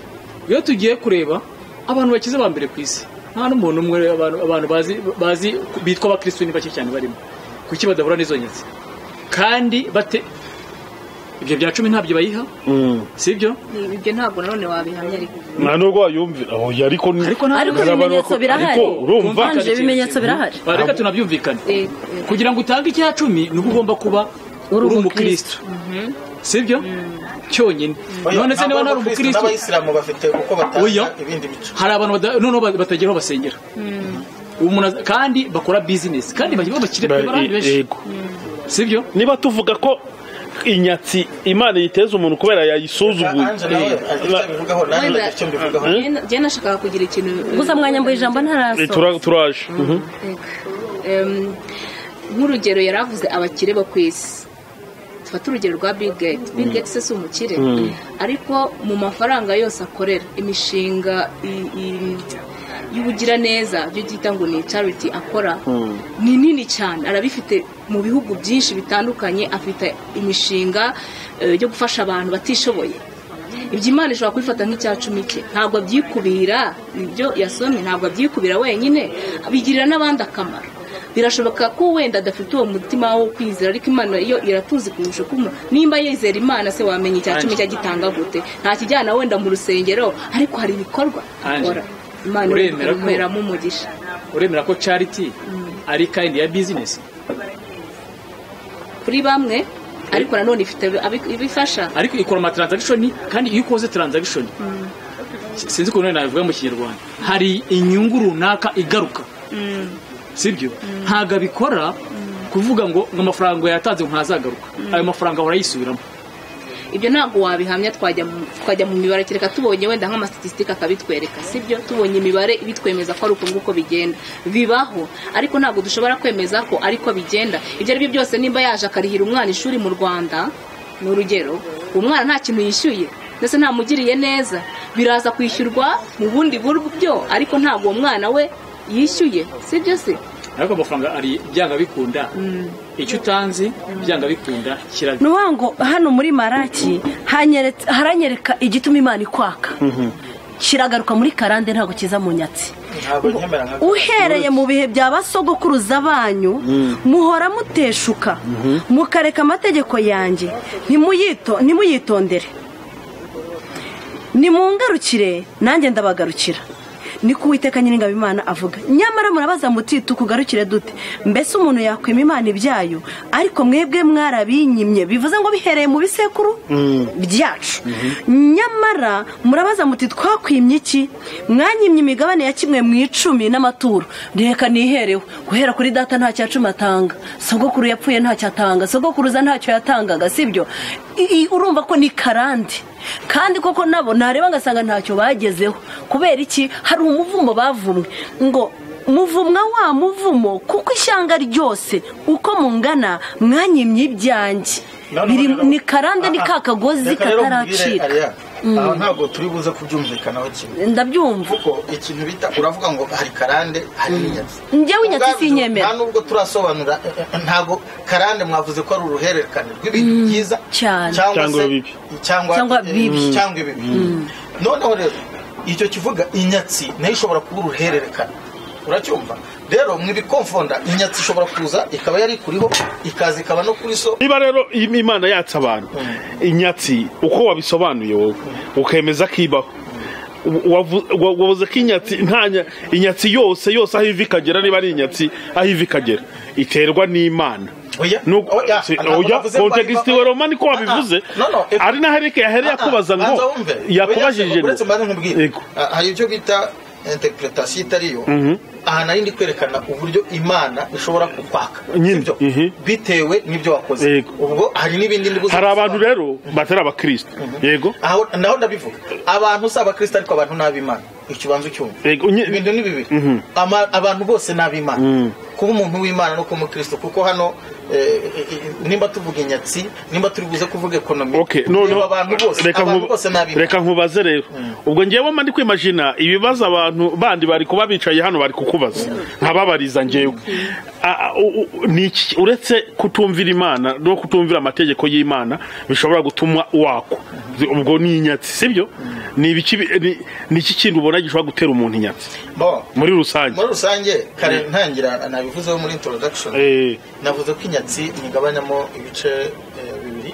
iyo tugiye kureba abantu bakize ba mbere ku isi nta n'umuntu umwe abantu abantu bazi bazi bitwa abakirisitu ni bake cyane barimo kuki badahura n'izo nyatsi kandi bate ibyo bya cumi ntabyo bayiha Mm. sibyo ibyo ntabwo nanone wabihamya ariko nta nubwo wayumvira oya ariko ni- Ariko nta- ariko Hari ibimenyetso abantu- birahari ariko urumva Twumvikane Ivanje, ibimenyetso birahari. Ba, reka tunabyumvikane Eh, eh, kugira ngo utange icya cumi ni uba ugomba kuba Uri uri umukristo. umukristo sibyo cyonyine Oya, none se niba nta umukristo n'abayisilamu bafite uko Oya. batanga ibindi bice hari abantu bada- noneho ba- batagira aho basengera umuntu aza- kandi bakora bizinesi kandi bagira abakiriya Ba- barahari eh, benshi yego. sibyo niba tuvuga ko inyatsi imana yiteza umuntu kubera yayisuzuguye Angela nawe agira icyo abivugaho nanjye Wenda- ndagira icyo mbivugaho njye na- njye nashakaga kugira ikintu eh, gusa mwanyambuye ijambo Eh, ntaraso tura- turaje Mhm. Em, nk'urugero yari avuze abakire bo ku isi dufate urugero rwa bill gates bill gates se si umukire ariko mu mafaranga yose akorera imishinga i- i- y'ubugiraneza byo byita ngo ni charity akora ni nini cyane arabifite mu bihugu byinshi bitandukanye afite imishinga eh, yo gufasha abantu batishoboye ibyo imana ishobora kubifata nk'icya cumi cye ntabwo abyikubira ibyo yasomye ntabwo abyikubira wenyine bigirira n'abandi akamaro birashoboka ko wenda adafite uwo mutima wo kwizera ariko imana yo iratuzi kurusha uko umuntu nimba yizera imana se wamenya icya cumi cyagitanga gute nta kijyana wenda mu rusengero ariko hari ibikorwa akora imana Uremera ko- imuheramo umugisha uremera ko charity ari kayindi ya bizinesi kuri bamwe ariko nanone ifite abi- ibifasha ariko ikora amatransagishoni kandi iyo ukoze taranzagishoni sinzi ukuntu nabivuga mu kinyarwanda hari inyungu runaka igaruka sibyo ntabwo abikora kuvuga ngo ngo amafaranga yatanze ngo ntazagaruka ayo mafaranga ahora yisubiramo ibyo ntabwo wabihamya twajya mu- twajya mu mibare kereka tubonye wenda nk'amasitatisitike akabitwereka sibyo tubonye imibare bitwemeza ko ari uko nguko bigenda bibaho ariko ntabwo dushobora kwemeza ko ariko bigenda ibyo ari byo byose nimba yaje akarihira umwana ishuri mu rwanda ni urugero uwo mwana nta kintu yishyuye ndetse ntamugiriye neza biraza kwishyurwa mu bundi buryo ariko ntabwo uwo mwana we yishyuye sibyo se ariko amafaranga ari byanga bikunda icyo utanze byanga bikunda kirabyo ni ukuvuga ngo hano muri maraki hanyeretse- haranyereka igituma imana ikwaka kiragaruka muri karande ntabwo kiza mu nyatsi ntabwo nyemera nka uhereye mu bihe bya basogokuruza banyu muhora muteshuka mukareka amategeko yanjye ntimuyito- ntimuyitondere nimungarukire nanjye ndabagarukira niko uwiteka nyiringabo imana avuga nyamara murabaza muti tukugarukire dute mbese umuntu yakwima imana ibyayo ariko mwebwe mwarabinyimye bivuze ngo bihereye mu bisekuru byacu nyamara murabaza muti twakwimye iki mwanyimye imigabane ya kimwe mu icumi n'amaturo reka nihereho guhera kuri data nta cya cumi atanga sogokuru yapfuye ntacyo atanga sogokuruza ntacyo yatangaga sibyo urumva ko ni karande kandi koko nabo ntareba ngasanga ntacyo bagezeho kubera iki hari umuvumo bavumwe ngo muvumwa wa muvumo kuko ishyanga ryose uko mungana mwanyimye ibyanjye Biri- ni karande ni ka kagozi Reka rero nkubwire, kataracika Ariya, aha ntabwo turi buze kubyumvikanaho kimwe ndabyumva kuko ikintu bita uravuga ngo hari karande hari inyatsi njyewe inyatsi Ubwabyo, sinyemera nta nubwo turasobanura eh, eh, ntabwo karande mwavuze ko ari uruhererekane rw'ibintu byiza cyane. cyangwa Cyangwa se- ibibi. cyangwa Cyangwa eh, bibi. cyangwa ibibi noneho rero icyo kivuga inyatsi nayo ishobora kuba uruhererekane uracyumva rero mwibikomfonda inyatsi ishobora kuza ikaba yari ikuriho ikaza ikaba no kuri so niba rero im- imana yatse abantu inyatsi uko wabisobanuye wowe ukemeza ko ibaho wavu- wa- wavuze ko inyatsi nta nya- inyatsi yose yose aho iva ikagera niba ari inyatsi aho iva ikagera iterwa n'imana Oya. Nuko- Oya. si- Ntabwo oya, navuze ko context ari- Roma niko wabivuze Ah, ah. No, no, if- ari naho Eric yahereye Ah, ah, akubaza ngo banza wumve. yakubajije Oya, uretse mbanze nkubwire Yego. Ah, hari ibyo bita interpretation itari yo aha nari ndi kwerekana uburyo imana ishobora kukwaka Nyine. Sibyo? Mhm. bitewe n'ibyo wakoze Yego. ubwo hari n'ibindi ndi buze hari gusobanura. abantu rero batari abakristo yego Aho- naho ndabivuga abantu si abakristo ariko abantu ni ab'imana icyo ubanza ucyumva yego nye- ibintu ni bibiri Mhm. Ama- abantu bose ni ab'imana Mhm. kuba umuntu w'imana no kuba umukristo kuko hano eh, eh, eh, nimba tuvuga inyatsi nimba turi buze kuvuga ekonomi Okay, reba noneho abantu bose reka abantu nkuba- bose ni ab'imana reka nkubaze rero ubwo ngewe mba ndi kwimajina ibibazo abantu bandi bari kuba bicaye hano bari kukubaza nkababariza ngewe A- a- u- u- ni iki uretse kutumvira imana no kutumvira amategeko y'imana bishobora gutuma wakwa ubwo ni inyatsi sibyo ni ibiki bi- ni- ni iki kintu ubona gishobora gutera umuntu inyatsi Bon. muri rusange muri rusange kare ntangira nabivuzeho muri introduction Eh, navuze ko inyatsi nyigabanyamo ibice eh, bibiri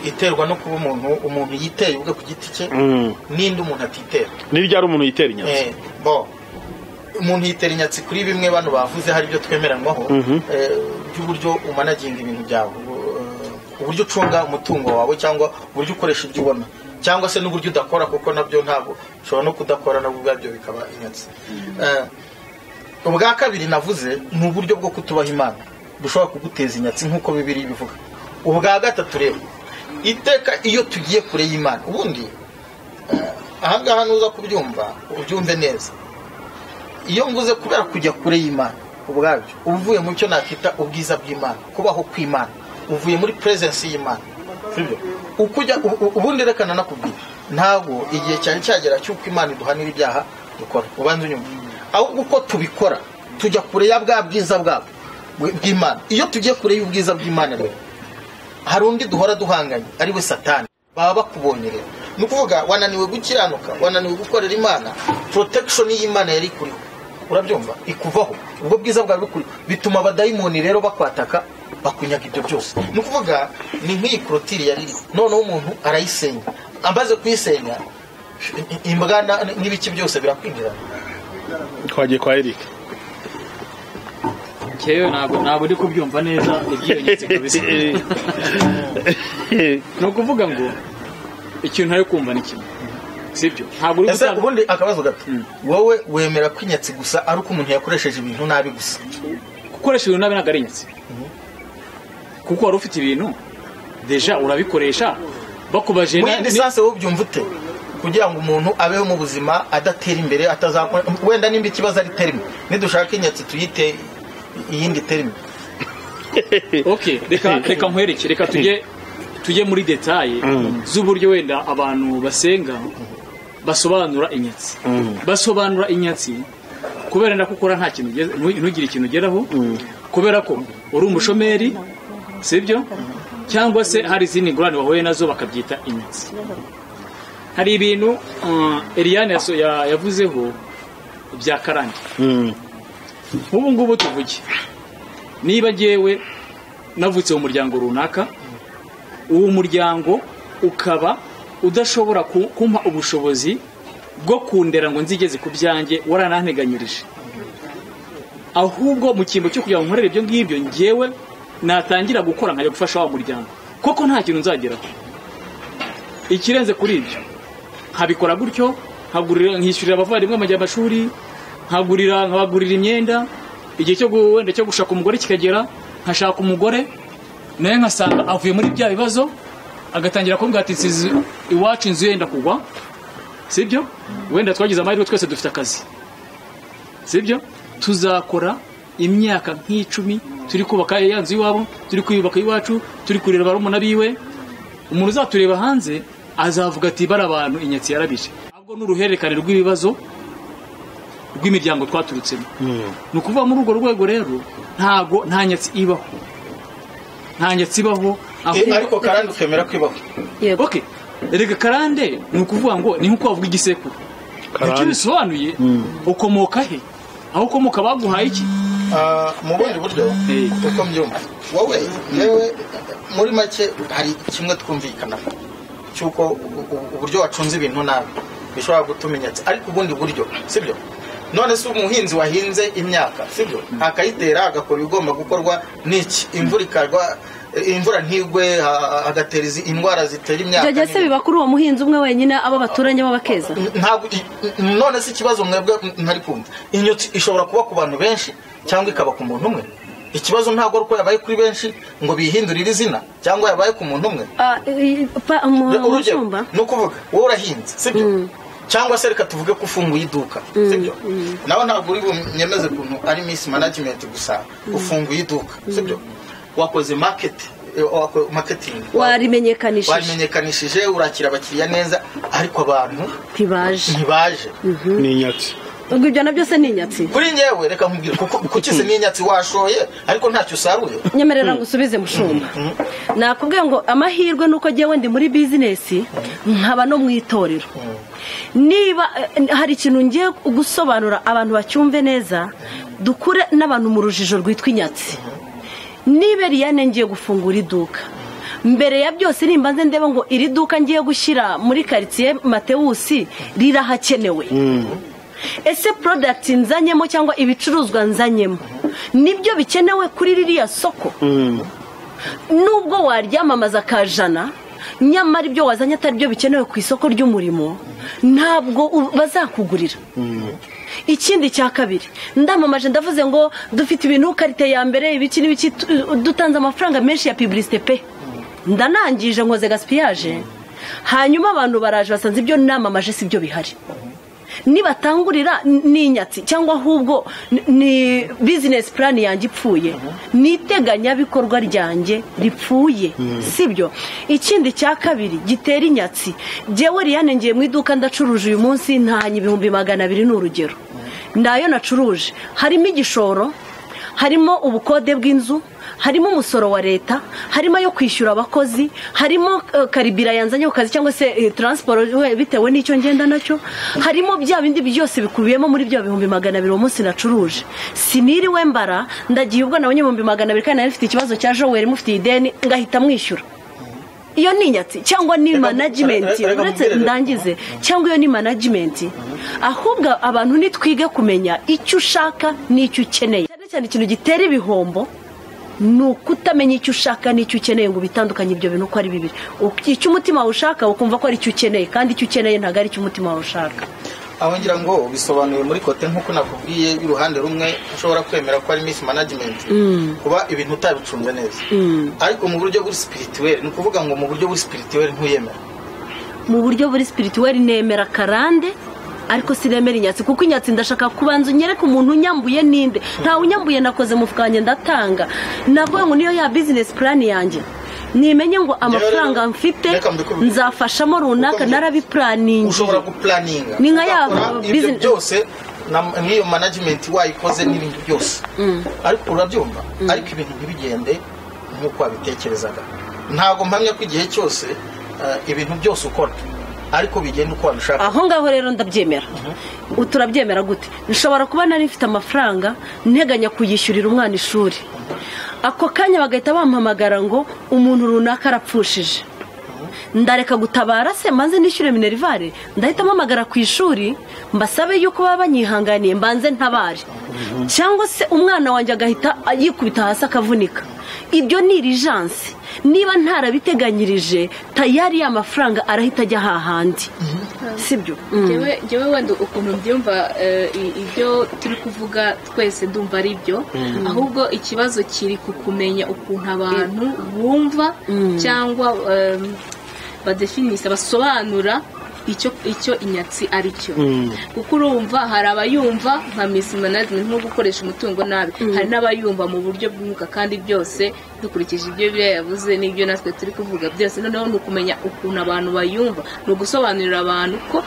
iterwa no kuba umuntu umuntu yiteye ubwe ku giti cye Mhm. n'indi umuntu atitera ni ryari umuntu yitera inyatsi Eh, bo umuntu yitera inyatsi kuri bimwe bano bavuze hari ibyo twemeranywaho eh, by'uburyo umanaginga ibintu byawe ubu- eh, uburyo ucunga umutungo wawe cyangwa uburyo ukoresha ibyo ubona cyangwa se n'uburyo udakora kuko nabyo ntabwo ushobora no kudakora nabwo ubwabyo bikaba inyatsi Eh, ubwa kabiri navuze ni uburyo bwo kutubaha imana bushobora kuguteza inyatsi nk'uko bibiri bivuga ubwa gatatu rero iteka iyo tugiye kure y'imana ubundi eh, ahangaha nuza kubyumva ubyumve neza iyo mvuze kubera kujya kure y'imana ubwabyo uba uvuye mu cyo nakita ubwiza bw'imana kubaho kw'imana uvuye muri perezensi y'imana sibyo? uko ujya u- u- ubundi rekana nakubwira ntabwo igihe cyari cyagera cy'uko imana iduhanira ibyaha dukora ubanza unyumva ahubwo uko tubikora tujya kure ya bwa bwiza bwabo bw- bw'imana iyo tugiye kure y'ubwiza bw'imana rero hari undi duhora duhanganye ari we satani baba bakubonye rero ni ukuvuga wananiwe gukiranuka wananiwe gukorera imana protection y'imana yari ikuriho urabyumva ikuvaho ubwo bwiza bwawe bukuriho bituma abadayimoni rero bakwataka bakunyaga ibyo byose ni ukuvuga ni nk'iyi korotiri yari iriho noneho umuntu arayisenya amaze kuyisenya imbwa na- n'ibiki byose birakwinjirana twagiye kwa Eric ngewe ntabwo ntabwo ndi kubyumva neza ibyiyongetse kabisa ni ukuvuga ngo ikintu ntari kumva ni kimwe sibyo ntabwo uri ese gutanga ubundi akabazo gato wowe wemera ko inyatsi gusa ari uko umuntu yakoresheje ibintu nabi gusa gukoresha ibintu nabi ntabwo ari inyatsi kuko wari ufite ibintu deja urabikoresha bakubaje na- muri lisansi wowe ubyumva ute kugira ngo umuntu abeho mu buzima adatera imbere atazakora wenda nimba ikibazo ari terime nidushaka inyatsi tuyite iyindi terime ok reka reka nkwereke reka tujye tujye muri detaye z'uburyo wenda abantu basenga basobanura inyatsi basobanura inyatsi kubera nako ukora nta kintu ugeze- ntu- ntugire ikintu ugeraho kubera ko uri umushomeri sibyo cyangwa se hari izindi ngorane bahuye nazo bakabyita inyatsi hari ibintu uh, Eliane yaso- ya- yavuzeho bya karande nk'ubu ngubu tuvuge niba ngewe navutse mu muryango runaka uwo muryango ukaba udashobora ku- kumpa ubushobozi bwo kundera ngo nzigeze ku byanjye warananteganyirije ahubwo mu cyimbo cyo kugira ngo nkorere ibyo ngibyo ngewe natangira gukora nkajya gufasha wa muryango koko nta kintu nzageraho ikirenze kuri ibyo nkabikora gutyo nkagurira nkishyurira abavandimwe amajya amashuri nkagurira nkabagurira imyenda igihe cyo gu- wenda cyo gushaka umugore kikagera nkashaka umugore nawe nkasanga avuye muri bya bibazo agatangira kumbwira ati "Nsizi iwacu inzu yenda kugwa sibyo wenda twagize amahirwe twese dufite akazi sibyo tuzakora imyaka nk'icumi turi kubaka ya nzu iwabo turi kuyubaka iwacu turi kureba barumuna biwe umuntu uzatureba hanze azavuga ati bari abantu inyatsi yarabije ahubwo ni uruhererekane rw'ibibazo rw'imiryango twaturutsemo ni ukuvuga muri urwo rwego rero ntago nta nyatsi ibaho nta nyatsi ibaho Eh, ahubwo- ariko karandi ukemera ko ibaho yego ok erega karande ni ukuvuga ngo ni nk'uko wavuga igisekuru icyo karande bisobanuye ukomoka he aho ukomoka baguhaye iki Ah, mu bundi buryo Eh. uko mbyumva wowe yewe muri make hari kimwe twumvikanaho cy'uko u- u- uburyo wacunze ibintu nabi bishobora gutuma inyatsi ariko ubundi buryo sibyo none se umuhinzi wahinze imyaka sibyo akayitera agakora ibigomba gukorwa n'iki imvura ikagwa eh, imvura ntigwe ha- hagatera izi- indwara zitera imyaka byajya se n'ibindi. biba kuri uwo muhinzi umwe wenyine abo baturanye b'abakeza ntabwo i- none se ikibazo mwebwe ntari kumva inyotsi ishobora kuba ku bantu benshi cyangwa ikaba ku muntu umwe ikibazo ntabwo ari uko yabaye kuri benshi ngo bihindurire izina cyangwa yabaye ku muntu umwe Ah, i- i- pa- umu- urugero umushumba ni ukuvuga wowe urahinze sibyo cyangwa se reka tuvuge ko ufunguye iduka sibyo nawe ntabwo uri bunyemeze ukuntu ari miss management gusa ufunguye iduka sibyo wakoze market eh, wako- marketing warimenyekanishije warimenyekanishije urakira abakiriya neza ariko abantu ntibaje ntibaje ni inyatsi ubwo ibyo nabyo se ni inyatsi kuri ngewe reka nkubwire kuko kukize n'inyatsi washoye ariko ntacyo usaruye nyemerera ngo usubize mushumba nakubwiye ngo amahirwe ni uko ngewe ndi muri bizinesi nkaba no mu itorero niba eh, hari ikintu ngiye gusobanura abantu bacyumve neza dukure n'abantu mu rujijo rwitwa inyatsi niba eriyane ngiye gufungura iduka mbere ya byose nimba nze ndebe ngo iri duka ngiye gushyira muri karitsiye matewusi rirahakenewe ese porodagiti nzanyemo cyangwa ibicuruzwa nzanyemo nibyo bikenewe kuri ririya soko nubwo waryamamaza ka jana nyamara ibyo wazanye atari byo bikenewe ku isoko ry'umurimo ntabwo u- bazakugurira ikindi cya kabiri ndamamaje ndavuze ngo dufite ibintu karite ya mbere ibiki n'ibiki tu- dutanze amafaranga menshi ya piburisite pe ndanangije nkoze gasipiyaje hanyuma abantu baraje basanze ibyo namamaje si byo bihari nibatangurira ni inyatsi cyangwa ahubwo ni- ni bizinesi purani yanjye ipfuye ni iteganyabikorwa ryanjye ripfuye sibyo ikindi cya kabiri gitera inyatsi jyewe riyane ngiye mu iduka ndacuruje uyu munsi ntanye ibihumbi magana abiri ni urugero nayo nacuruje harimo igishoro harimo ubukode bw'inzu harimo umusoro wa leta harimo ayo kwishyura abakozi harimo eh, karibira yanzanye ku kazi cyangwa se eh, taransiporo we- bitewe n'icyo ngenda nacyo harimo bya bindi byose bikubiyemo muri bya bihumbi magana abiri uwo munsi nacuruje siniriwe mbara ndagiye ubwo nabonye ibihumbi magana abiri kandi nari mfite ikibazo cya joweri mufitiye ideni ngahita mwishyura iyo ni inyatsi cyangwa ni Reka- management reka- reka uretse mubwire- ndangize cyangwa iyo ni management ahubwo abantu nitwige kumenya icyo ushaka n'icyo ukeneye cyane cyane ikintu gitera ibihombo ni ukutamenya icyo ushaka n'icyo ukeneye ngo ubitandukanye ibyo bintu uko ari bibiri Uki- icyo umutima wawe ushaka ukumva ko ari icyo ukeneye kandi icyo ukeneye ntabwo ari icyo umutima wawe ushaka aho ngira ngo bisobanuye muri kote nk'uko nakubwiye y'uruhande rumwe ushobora kwemera ko ari miss management kuba ibintu utabicunze neza ariko mu buryo buri spirituel ni ukuvuga ngo mu buryo buri spirituel ntuyemera mu buryo buri spirituel nemera karande ariko sinemera inyatsi kuko inyatsi ndashaka kubanza unyereke umuntu unyambuye ninde ntawe unyambuye nakoze mu wanjye ndatanga navuga ngo niyo ya bizinesi purani yanjye nimenye ngo amafaranga mfite nzafashamo runaka narabipuraningi ushobora gupulaninga Ni nka ya Ugakora ibyo business- byose na- n'iyo management wayikoze n'ibindi byose ariko urabyumva ariko ibintu ntibigende nk'uko wabitekerezaga ntabwo mpamya ko igihe cyose eh, ibintu byose ukora ariko bigenda uko wabishaka aho ngaho rero ndabyemera U- turabyemera gute nshobora kuba nari mfite amafaranga nteganya kuyishyurira umwana ishuri ako kanya bagahita bampamagara ngo umuntu runaka arapfushije ndareka gutabara se maze nishyure minerivare ndahita mpamagara ku ishuri mbasabe yuko baba banyihanganiye mbanze ntabare cyangwa se umwana wanjye agahita yikubita hasi akavunika ibyo ni irijansi niba ntarabiteganirije tayari ya mafaranga arahita ajya hahandi si byo ngewe ngewe wenda ukuntu mbyumva eh, i- ibyo turi kuvuga twese ndumva ari byo ahubwo ikibazo kiri ku kumenya ukuntu abantu bumva cyangwa em, badefinisa basobanura icyo icyo inyatsi ari cyo kuko urumva hari abayumva nka misi management nko gukoresha umutungo nabi hari n'abayumva mu buryo bw'umwuka kandi byose dukurikije ibyo bibiliya yavuze n'ibyo natwe turi kuvuga byose noneho ni ukumenya ukuntu abantu bayumva ni ugusobanurira abantu ko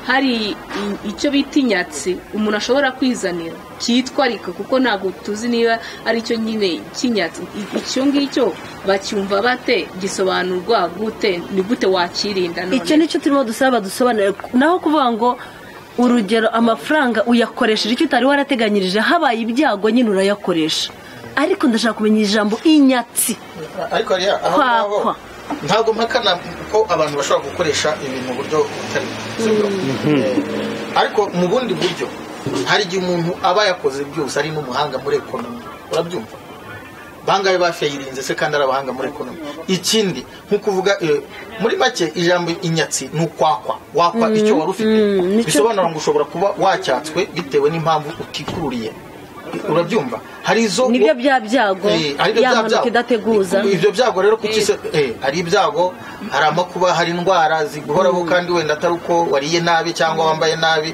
hari i- icyo bita inyatsi umuntu ashobora kwizanira cyitwa ariko kuko ntabwo tuzi niba ari cyo nyine cy'inyatsi I- icyo ngicyo bacyumva bate gisobanurwa gute ni gute wakirinda icyo nicyo turimo dusaba dusobanurire naho kuvuga ngo urugero amafaranga uyakoresheje icyo utari warateganyirije habaye ibyago nyine urayakoresha ariko ndashaka kumenya ijambo inyatsi ariko hariya aho ngaho Kwakwa. ntabwo mpakana ko abantu bashobora gukoresha ibintu mu buryo butari si byo? Eh, ariko mu bundi buryo hari igihe umuntu aba yakoze byose ari n'umuhanga muri ekonomi urabyumva bangahe bafayirinze se kandi ari abahanga muri ekonomi ikindi nko kuvuga eh, muri make ijambo inyatsi ni ukwakwa wakwa icyo wari ufite Mm, nicyo- bisobanura ngo ushobora kuba wacyatswe bitewe n'impamvu utikururiye urabyumva hari izo nibyo bya byago Eh, ari byo ya bya mpanuka byago. idateguza ibyo byago rero kuki se eh, hari ibyago hari amakuba hari indwara ziguhoraho kandi wenda atari uko wariye nabi cyangwa wambaye nabi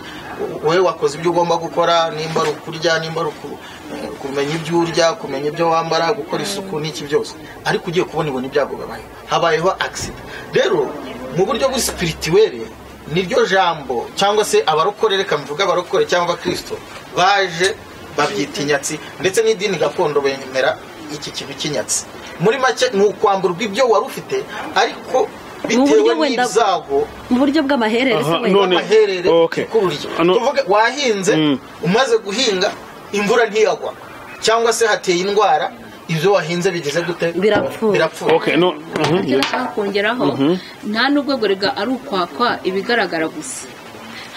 wowe wakoze ibyo ugomba gukora nimba ari ukurya nimba ari uku- eh, kumenya ibyo urya kumenya ibyo wambara gukora isuku n'iki byose ariko ugiye kubona ibona ibyago bibaye habayeho agisida rero mu buryo busipiritiwere niryo jambo cyangwa se abarokore reka mvuga abarokore cyangwa abakristo baje babyita inyatsi ndetse n'idini gakondo bemera iki kintu cy'inyatsi muri make ni ukwamburwa ibyo wari ufite ariko bitewe buryo wenda- n'ibyago mu buryo bw'amaherereza Aha, wenda none- amaherere Okay. ikururiye Ano- tuvuge wahinze Mm. umaze guhinga imvura ntiyagwa cyangwa se hateye indwara ibyo wahinze bigeze gute Birapfuye. birapfuye okay no mhm. icyo nashaka kongeraho nta n'ubwo gorega ari ukwakwa ibigaragara gusa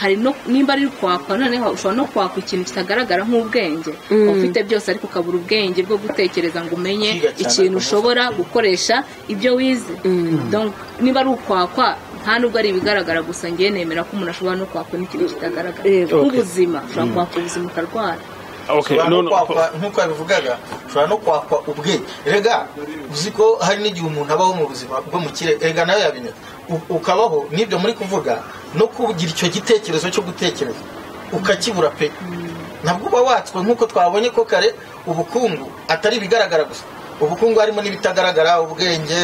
hari no nimba ari ukwakwa noneho ushobora no kwakwa ikintu kitagaragara nk'ubwenge ufite byose ariko ukabura ubwenge bwo gutekereza ngo umenye Kwiga cyane ikintu akamaro. ushobora gukoresha ibyo wize Donc, niba ari ukwakwa nta n'ubwo ari ibigaragara gusa ngewe nemera ko umuntu ashobora no kwakwa n'ikintu kitagaragara Yego. nk'ubuzima ushobora kwakwa ubuzima ukarwara okay ushobora no no no kwakwa nk'uko yabivugaga ushobora no kwakwa ubwenge rega uzi ko hari n'igihe umuntu abaho mu buzima bwo mu kirere rega nawe yabimenya U- ukabaho n'ibyo muri kuvuga no kugira icyo gitekerezo cyo gutekereza ukakibura pe nabwo uba watswe nk'uko twabonye ko kare ubukungu atari ibigaragara gusa ubukungu harimo n'ibitagaragara ubwenge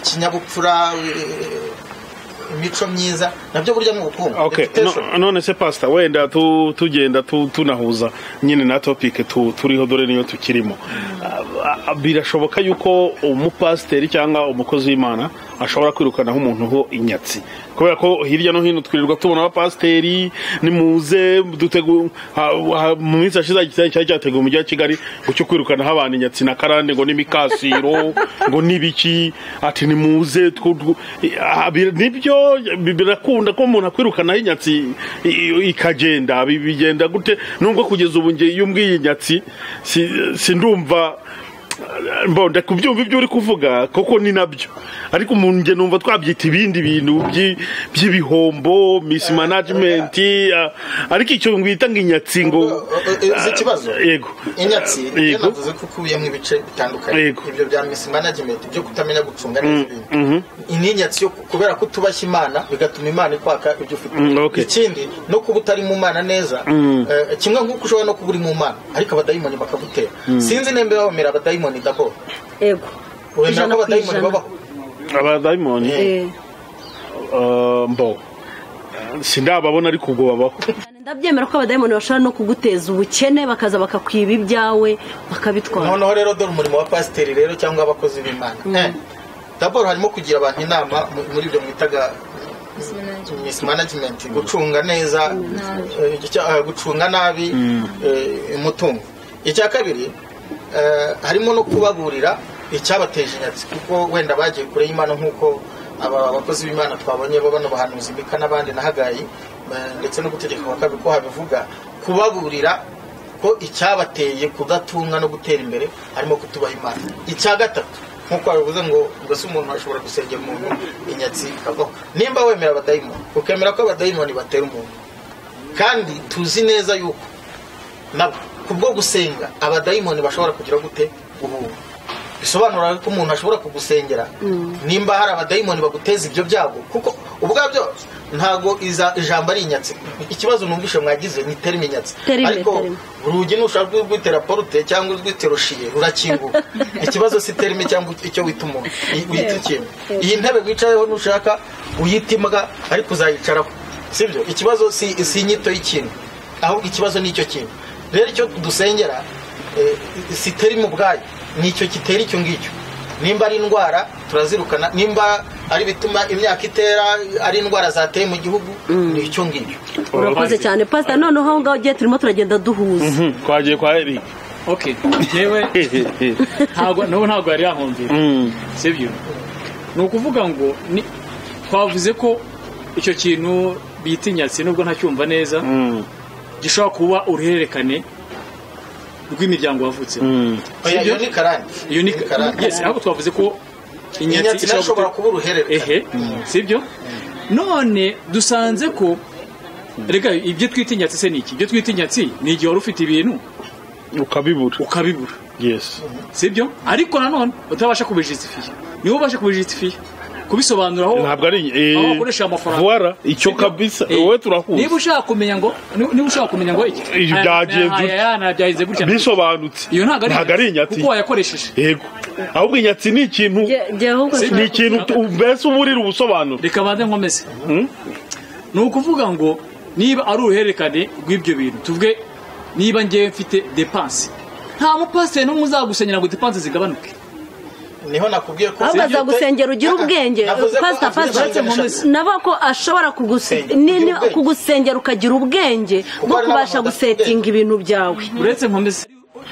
ikinyabupfura eh, imico myiza nabyo burya ni ubukungu Okay, Reputation. no- none se pastor wenda tu- tugenda tu- tunahuza nyine na topic tu- turiho dore niyo tukirimo Ah, ah, birashoboka yuko umupasiteri cyangwa umukozi w'imana ashobora kwirukanaho umuntu ho inyatsi kubera ko hirya no hino twirirwa tubona abapasiteri nimuze dutegu- ha- ha- mu minsi yashize cyari cyari cyateguwe umujyi wa kigali gucyo kwirukanaho abantu inyatsi na karande ngo n'imikasiro ngo n'ibiki ati nimuze twu- twu- ah, bi- nibyo bi- birakunda ko umuntu akwirukanaho inyatsi i- i- ikagenda bi- bigenda gute nubwo kugeza ubu ngiye iyo umbwiye inyatsi si- sindumva mbonda kubyumva ibyo uri kuvuga koko ni nabyo ariko umuntu njye numva twabyita ibindi bintu byi- by'ibihombo misi manajimenti ariko icyo ngwita ngo inyatsi ngo uzi ikibazo yego inyatsi ibyo yego navuze ko ukubiyemo ibice bitandukanye Yego. ibyo bya misi management ibyo kutamenya gucunga neza ibintu ni inyatsi yo kubera ko utubashya imana bigatuma imana ikwaka ibyo ufite Mm, okay. ikindi no kuba utari mu mana neza eh, kimwe nk'uko ushobora no kuba uri mu mana ariko abadayimoni bakagutera sinzi nemba bamera abadayimoni dabo yego ijana wemera ko ku abadayimoni ijana babaho abadayimoni Eh, eh, mbo sindababona ariko ubwo babaho cyane ndabyemera ko abadayimoni bashobora no kuguteza ubukene bakaza bakakwiba ibyawe bakabitwara noneho rero dore umurimo wa pasiteri rero cyangwa abakozi b'imana Eh, daboro harimo kugira abantu inama mu- muri ibyo mwitaga miss management gucunga neza eh, icya- eh, gucunga nabi eh, umutungo icya kabiri eh, harimo no kubaburira icyabateje inyatsi kuko wenda bagiye kure y'imana nk'uko aba bakozi b'imana twabonye bo bano bahanuzi mika n'abandi na hagayi eh, ndetse n'ugutegeka kwa kabiri ko habivuga kubaburira ko icyabateye kudatunga no gutera imbere harimo kutubaha imana icya gatatu nk'uko babivuze ngo mbese umuntu ashobora gusengera umuntu inyatsi ikavaho nimba wemera abadayimoni ukemera ko abadayimoni batera umuntu kandi tuzi neza yuko nabo kubwo gusenga abadayimoni bashobora kugira gute guhura bisobanura ko umuntu ashobora kugusengera nimba hari abadayimoni baguteza ibyo byago kuko ubwabyo ntabwo iza- ijambo ari inyatsi ikibazo numvise mwagize ni terime inyatsi Terime, ariko terime. urugi nushaka urwitera porute cyangwa urwitera ushiye rurakinguka ikibazo si terime cyangwa icyo wita umuntu i- wita ikintu iyi ntebe wicayeho nushaka uyita imbwa ariko uzayicaraho sibyo ikibazo si si inyito y'ikintu ahubwo ikibazo ni icyo kintu rero icyo dusengera eh, si terime ubwayo ni icyo kitera icyo ngicyo nimba ari indwara turazirukana nimba ari bituma imyaka itera ari indwara zateye mu gihugu ni icyo ngicyo urakoze cyane pasita noneho aho ngaho ugiye turimo turagenda duhuza Mhm, twagiye kwa eric ok yewe ntabwo nabo ntabwo yari yahomvira sibyo ni ukuvuga ngo ni- twavuze ko icyo kintu bita inyatsi nubwo ntacyumva neza gishobora kuba uruhererekane rw'imiryango wavutse oya iyo ni karani iyo ni karani yes ahubwo twavuze ko inyatsi nayo ishobora kuba uruhererekane ehe sibyo none dusanze ko rega ibyo twita inyatsi se ni iki ibyo twita inyatsi ni igihe wari ufite ibintu ukabibura ukabibura yes sibyo ariko nanone utabasha kubijisitifiya niwe ubasha kubijisitifiya kubisobanuraho ntabwo ari eh, aho wakoresha amafaranga vuara icyo kabisa wowe niba turahuza ushaka kumenya ngo niba ushaka kumenya ngo iki Ibi byagenze aya- aya- aya byagenze gutya bisobanutse iyo ntabwo ari inyatsi kuko wayakoresheje yego ahubwo inyatsi ni ikintu Nge- nge ahubwo Si- ni nshaka- ikintu tu- mbese uba urira ubusobanuro reka banze nkomeze ni ukuvuga ngo niba ari uruhererekane rw'ibyo bintu tuvuge niba ngewe mfite depanse nta mupasiteri n'umwe uzagusenyera ngo depanse zigabanuke niho nakubwiye ko ahubwo sibyo azagusengera ugire Ah, ah, ubwenge navuze ko pasita afite pasita insanganyamatsiko. nkomeze. nabo ko ashobora kuguse- Sengera, ni- ni- ugire ubwenge. kugusengera ukagira ubwenge Kuko bwo hari kubasha n'abantu badafite gusetinga ibintu byawe uretse nkomeze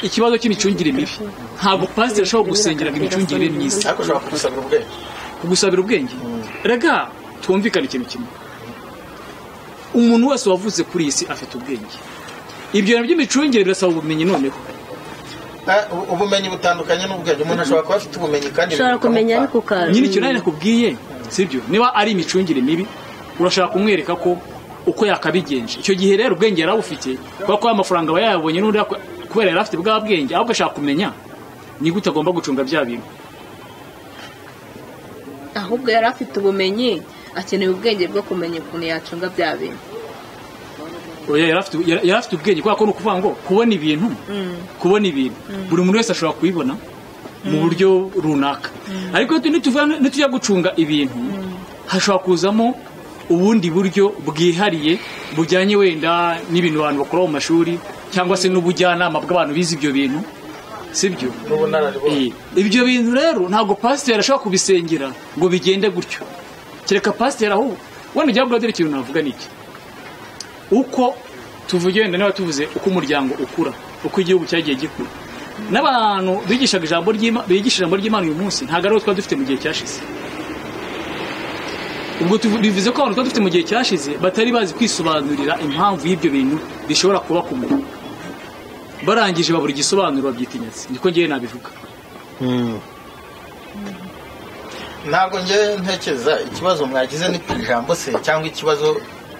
ikibazo cy'imicungire mibi ntabwo pasiteri ashobora gusengera ngo imicungire myiza ariko ushobora kubisabira ubwenge kugusabira ubwenge rega twumvikane ikintu kimwe umuntu wese wavutse kuri iyi si afite ubwenge ibyo bintu by'imicungire birasaba ubumenyi noneho Ah, u- ubumenyi butandukanye n'ubwenge umuntu ashobora kuba afite ubumenyi kandi ushobora bikamupfa. kumenya ariko ukaza nyine icyo nari nakubwiye sibyo niba ari imicungire mibi urashaka kumwereka ko uko yakabigenje icyo gihe rero ubwenge yari abufite kubera ko amafaranga aba yayabonye n'undi yako- kubera yari afite bwa bwenge ahubwo ashaka kumenya ni gute agomba gucunga bya bintu ahubwo yari afite ubumenyi akeneye ubwenge bwo kumenya ukuntu yacunga bya bintu oya yari afite yari yari afite ubwenge kubera ko ni ukuvuga ngo kubona ibintu kubona ibintu buri muntu wese ashobora kubibona mu buryo runaka ariko tu- nituvuga- nitujya gucunga ibintu hashobora kuzamo ubundi buryo bwihariye bujyanye wenda n'ibintu abantu bakora mu mashuri cyangwa se n'ubujyanama bw'abantu bize ibyo bintu sibyo n'ubunararibonye Eh, ibyo bintu rero ntabwo pasiteri ashobora kubisengera ngo bigende gutyo kereka pasiteri aho wenda ujya kuri ikintu navuga ni iki uko tuvuge wenda niba tuvuze uko umuryango ukura uko igihugu cyagiye gikura n'abantu bigishaga ijambo ry'Ima- bigisha ijambo ry'imana uyu munsi ntabwo ari bo twari dufite mu gihe cyashize ubwo tuvu- bivuze ko abantu twari dufite mu gihe cyashize batari bazi kwisobanurira impamvu y'ibyo bintu bishobora kuba ku muntu barangije babura igisobanuro babyita inyatsi niko ngewe nabivuga ntabwo njye ntekereza ikibazo mwagize ni ku ijambo se cyangwa ikibazo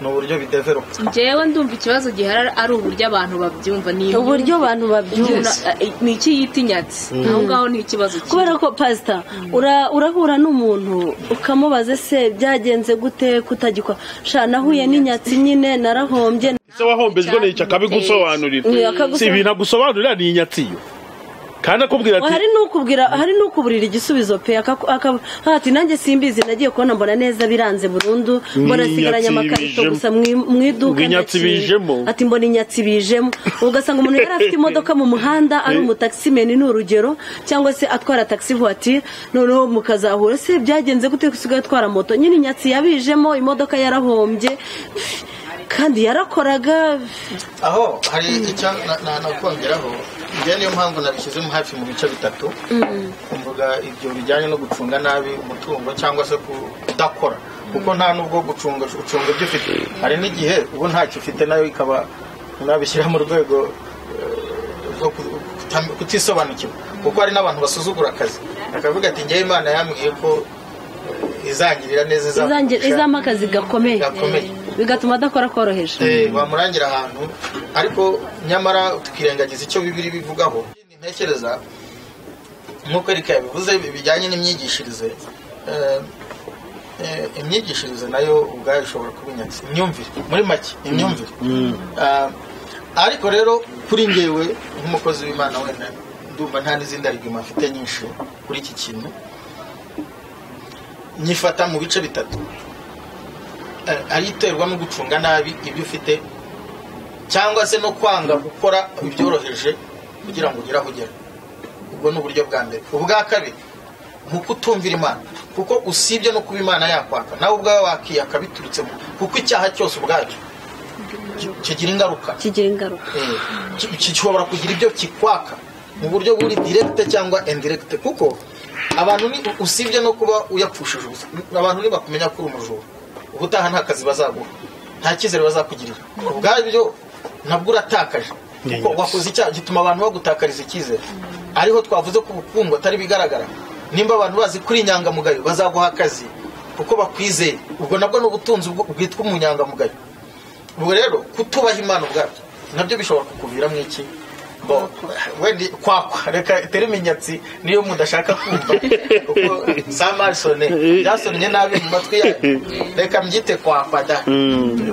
ni uburyo bideveropa njyewe ndumva ikibazo gihari ari uburyo abantu babyumva ni imyumvire. uburyo abantu babyumva Umuntu, eh, ni iki yita inyatsi aho ngaho ni ikibazo kimwe. kubera ko pasita ura- urahura n'umuntu ukamubaza ese byagenze gute kutagikora sha nahuye n'inyatsi nyine narahombye ese wahombejwe n'icyo akabigusobanurira Ni akagusobanurira. si ibintu agusobanurira ni inyatsi yo kandi akubwira Ngo ati hari n'ukubwira hari n'ukuburira igisubizo pe akaku- akabu- ati nanjye simbizi nagiye kubona mbona neza biranze burundu mbona Ni sigaranye inyatsi amakarito bijemo. gusa mu i- mu iduka Ngo inyatsi ndakinga. bijemo. ati mbona inyatsi bijemo ugasanga umuntu yari afite imodoka mu muhanda ari umutakisimeni ni urugero cyangwa se atwara taxi voiture noneho mukazahura se byagenze gute usigaye atwara moto nyine inyatsi yabijemo imodoka yarahombye kandi yarakoraga aho hari icyo na- na- nakongeraho njye niyo mpamvu nabishyizemo hafi mu bice bitatu mu tuvuga ibyo bijyanye no gucunga nabi umutungo cyangwa se kudakora kuko nta n'ubwo gucunga gucunga ibyo ufite hari n'igihe ubu ntacyo ufite nayo ikaba nabishyira mu rwego eh, rwo ku- kutam- kutisobanukirwa kuko hari n'abantu basuzugura akazi bakavuga ati njyewe imana yambwiye ko eh, izangirira neza Izangira- izamfasha." izampa akazi gakomeye Gakomeye. bigatuma adakora koroheje Eh, wamurangira ahantu ariko nyamara tukirengagiza icyo bibiri bivugaho ntekereza nk'uko erika yabivuze bijyanye n'imyigishirize eh, eh, imyigishirize nayo ubwayo ishobora kuba inyatsi imyumvire muri make imyumvire Ah, ariko rero kuri ngewe nk'umukozi w'imana wenda ndumva nta n'izindi arigima mfite nyinshi kuri iki kintu nyifata mu bice bitatu eh, ari iterwa no gucunga nabi ibyo ufite cyangwa se no kwanga gukora ibyoroheje kugira ngo ugere aho ugera ubwo ni uburyo bwa mbere ubwa kabiri ni ukutumvira imana kuko usibye no kuba imana yakwaka nawe ubwawe wakiyaka biturutsemo kuko icyaha cyose ubwacyo ki- kigira ingaruka kigira ingaruka Eh, ki- ki- gishobora kugira ibyo kikwaka mu buryo buri direkite cyangwa indirekite kuko abantu ni usibye no kuba uyapfushije ubusa abantu ntibakumenya ko uri umujura ubutaha nta kazi bazaguha nta cyizere bazakugirira ubwabyo nabwo uratakaje kuko Nyanyatsi. wakoze icyaha gituma abantu bagutakariza icyizere ariho twavuze ko ubukungu atari bigaragara nimba abantu bazi kuri inyangamugayo bazaguha akazi kuko bakwizeye ubwo nabwo ni ubutunzi bwo- bwitwa umunyangamugayo ubwo rero kutubaha imana ubwabyo nabyo bishobora kukuviramo iki Bo- wenda kwakwa reka terime inyatsi niyo mudashaka kumva kuko za marisone byasomye nabi mu matwi yayo reka mbyite kwakwa da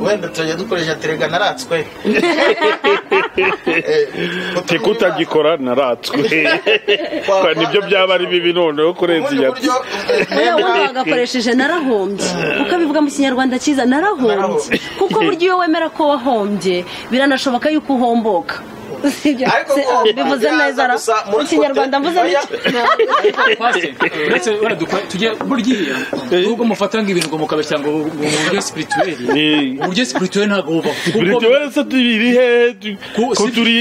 wenda tujya dukoresha terega naratswe Eh, kutumva tikutagikora naratswe Kwa- kwa- nibyo byaba ari bibi noneho kurenza ubundi inyatsi buryo eh, Uriya wundi nemera wagakoresheje narahombye kuko abivuga mu kinyarwanda cyiza narahombye Narahombye. kuko burya iyo wemera ko wahombye biranashoboka yuko uhomboka Sibyo? Ariko Se- guhomba bivuze byaza neza ra- gusa muri mu kinyarwanda kote- mvuze oya. n'iki Pastor, uretse wenda dukwa- tujye burya nubwo mufata nk'ibintu ngo mukabashyira ngo bu- bu- mu buryo spirituel Ni- uburyo spirituel ntabwo buba buri kuko- gihe wese tubiri he tu- Ku- ko si- turi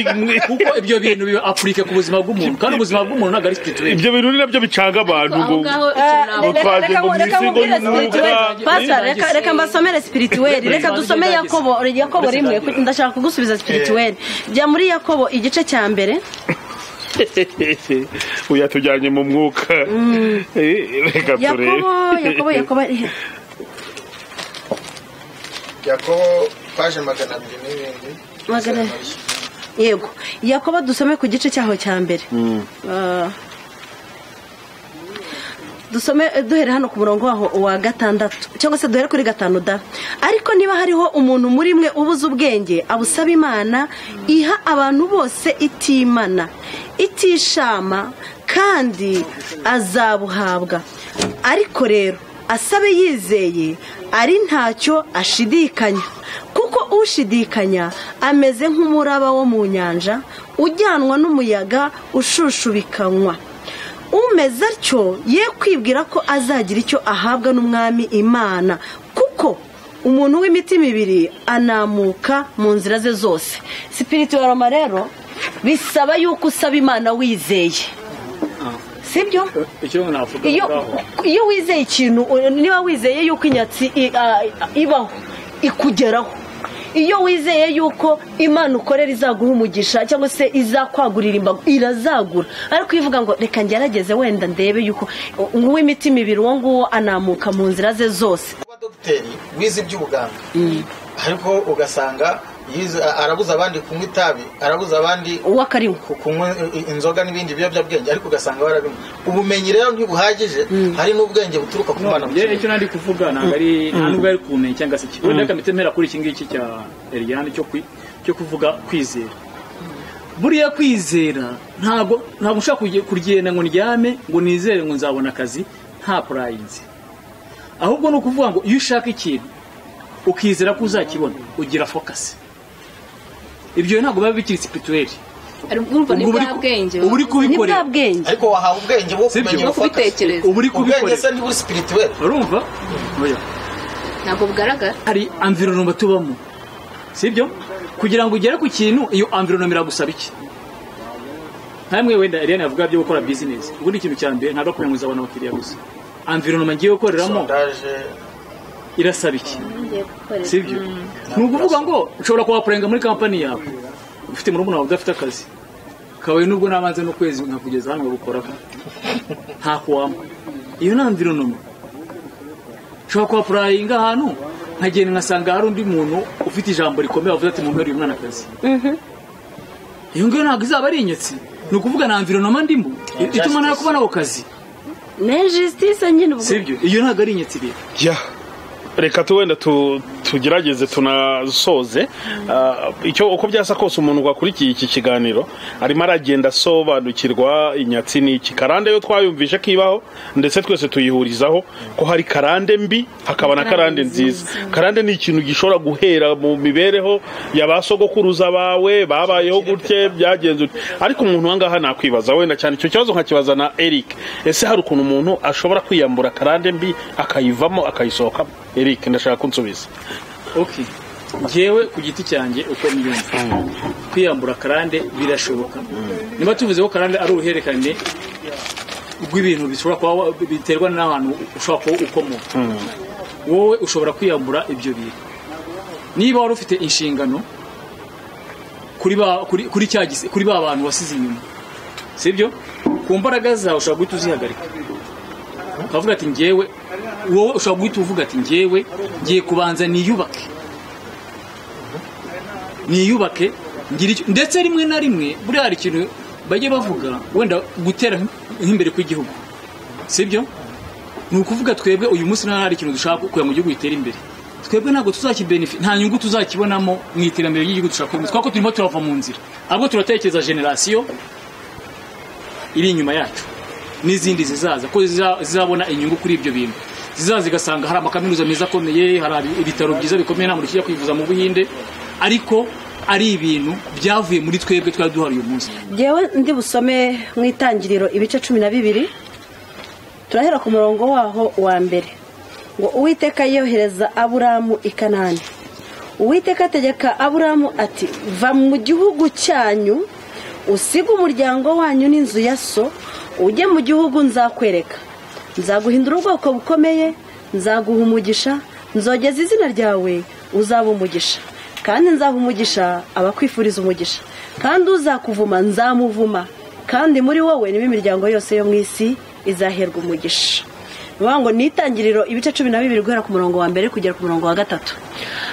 kuko ibyo bintu biba apurike ku buzima bw'umuntu kandi ubuzima bw'umuntu ntabwo ari spirituel ibyo bintu ni nabyo bicanga abantu aho ngo- ngaho Eh, ikintu navuga reka- twagiye reka- mu reka misigo nkubwire y'umwuka. spirituel. Pastor, reka- reka mbasomere spirituel reka dusome yakobo yakobo rimwe ndashaka kugusubiza spirituel jya muri yakobo igice cya mbere uyu yatujyanye mu mwuka Eh, reka turebe yakobo yakobo yakobo eh, yakobo paje magana abiri n'ibindi Magana- yego yakobo dusome ku gice cyaho cya mbere Ah. dusome eh, duhere hano ku murongo waho wa gatandatu cyangwa se duhere kuri gatanu da ariko niba hariho umuntu muri mwe ubuze ubwenge abusaba imana iha abantu bose itimana itishama kandi azabuhabwa ariko rero asabe yizeye ari ntacyo ashidikanya kuko ushidikanya ameze nk'umuraba wo mu nyanja ujyanwa n'umuyaga ushushubikanywa umeze atyo ye kwibwira ko azagira icyo ahabwa n'umwami imana kuko umuntu w'imitima ibiri anamuka mu nzira ze zose sipirituwaroma rero bisaba yuko usaba imana wizeye sibyo icyo navuga iyo ngaho. iyo wizeye ikintu u- niba wizeye yuko inyatsi i- a- ibaho ikugeraho iyo wizeye yuko imana ukorera izaguha umugisha cyangwa se izakwagurira imbago irazagura ariko iyo uvuga ngo reka ngerageze wenda ndebe yuko uw'imitima ibiri uwo nguwo anamuka mu nzira ze zose kuba dogiteri wize iby'ubuganga ariko ugasanga yize- arabuza abandi kunywa itabi arabuza abandi uwo akariwe ku- kunywa i- inzoga n'ibindi biyobyabwenge ariko ugasanga barabinywa ubumenyi rero ntibuhagije hari n'ubwenge buturuka ku mwana Njye icyo nandi kuvuga ntabwo ari nta nubwo ari kumenya cyangwa se iki wenda kamitemerera kuri iki ngiki cya Eliane cyo kwi- cyo kuvuga kwizera buriya kwizera ntabwo ntabwo ushaka kurye- kurigenda ngo ndyame ngo nizere ngo nzabona akazi nta purayinzi ahubwo ni ukuvuga ngo iyo ushaka ikintu ukizera ko uzakibona ugira fokasi ibyo ntabwo biba bikiri sipirituweli hari urumva ni Ubwo bwa uri- bwenge uba uri ni kubikorera bwa bwenge ariko wahawe ubwenge bwo Sibyo. kumenya bwo ubufata kubitekereza uba uri ubwenge kubikorera se ntiburi spirituel urumva Oya. ntabwo bugaragara hari amvironoma tubamo sibyo kugira ngo ugere ku kintu iyo amvironoma iragusaba iki ntamwe wenda Eliane yavuga byo gukora bizinesi ubundi ikintu cya mbere ntabwo kuranguza abantu abakiriya gusa environoma ngiye gukoreramo sondaje irasaba iki ngiye gukorera sibyo ni ukuvuga ngo ushobora kuhapurenga muri kampani yawe ufite murumuna wawe udafite akazi kabaye nubwo nabanze n'ukwezi nkakugeza hano ngagukoraho nta kuwampa iyo ni environoma ushobora kuhapurayinga ahantu nkagenda nkasanga hari undi muntu ufite ijambo rikomeye wavuze ati mumere uyu mwana akazi iyo ngiyo ntabwo izaba ari inyatsi ni ukuvuga na environoma ndimo ituma nawe kubona ako kazi ni jisitise nyine ubwo sibyo iyo ntabwo ari inyatsi rero ya reka tu wenda tu- tugerageze tunasoze Ah, icyo uko byasa kose umuntu wakurikiye iki kiganiro arimo aragenda asobanukirwa inyatsi n'iki karande yo twayumvishe ko ibaho ndetse twese tuyihurizaho ko hari karande mbi hakaba na karande nziza karande ni ikintu gishobora guhera mu mibereho ya ba sogokuruza bawe babayeho gutye byagenze ut- ariko umuntu wa ngaha nakwibaza wenda cyane icyo kibazo nkakibaza na Eric ese hari ukuntu umuntu ashobora kwiyambura karande mbi akayivamo akayisohokamo Eric ndashaka kunsubiza ok ngewe ku giti cyanjye uko mbyumva kwiyambura karande birashoboka niba tuvuze ko karande ari uruhererekane rw'ibintu bishobora kuba wa- biterwa n'ahantu ushobora kuba ukomoka wowe ushobora kwiyambura ibyo bintu niba wari ufite inshingano kuri ba- kuri- kuri cya gise- kuri ba bantu wasize inyuma sibyo ku mbaraga zawe ushobora guhita uzihagarika ukavuga ati ngewe wowe ushobora guhita uvuga ati ngewe ngiye kubanza niyubake niyubake ngira icyo ndetse rimwe na rimwe buriya hari ikintu bajya bavuga wenda gutera nk'imbere kw'igihugu sibyo ni ukuvuga twebwe uyu munsi nta hari ikintu dushaka kugira ngo igihugu gitere imbere twebwe ntabwo tuzakibenefit nta nyungu tuzakibonamo mu iterambere ry'igihugu dushaka uyu munsi kuko turimo turava mu nzira ahubwo turatekereza generasiyo iri inyuma yacu n'izindi zizaza ko ziza- zizabona inyungu kuri ibyo bintu zizaza zigasanga hari amakaminuza meza akomeye hari abi- ibitaro byiza bikomeye nta muntu ukijya kwivuza mu buhinde ariko ari ibintu byavuye muri twebwe twari duhari uyu munsi ngewe ndi busome mu itangiriro ibice cumi na bibiri turahera ku murongo waho wa mbere ngo uwiteka yohereza aburamu i kanani uwiteka ategeka aburamu ati va mu gihugu cyanyu usige umuryango wanyu n'inzu ya so ujye mu gihugu nzakwereka nzaguhindura ubwoko bukomeye nzaguha umugisha nzogeza izina ryawe uzaba umugisha kandi nzaha umugisha abakwifuriza umugisha kandi uzakuvuma nzamuvuma kandi muri wowe niba imiryango yose yo mu isi izaherwa umugisha ni ukuvuga ngo ni itangiriro ibice cumi na bibiri guhera ku murongo wa mbere kugera ku murongo wa gatatu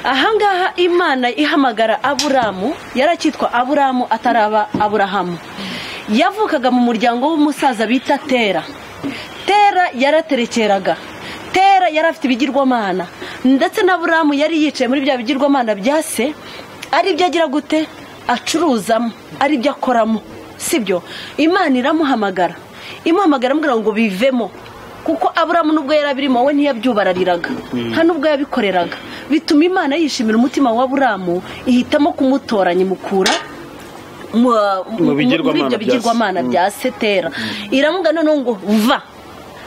ahangaha imana ihamagara aburamu yarakitwa aburamu ataraba aburahamu yavukaga mu muryango w'umusaza bita tera tera yaraterekeraga tera yari afite ibigirwamana ndetse na buramu yari yicaye muri bya bigirwamana bya se ari byo agira gute acuruzamo ari byo akoramo sibyo imana iramuhamagara imuhamagara amubwira ngo bivemo kuko aburamu nubwo yari abirimo we ntiyabyubarariraga nta nubwo yabikoreraga bituma imana yishimira umutima wa aburamu ihitamo kumutoranya imukura mu mu- muri bigirwamana ibyo bya bigirwamana se. bya setera iramuga noneho ngo va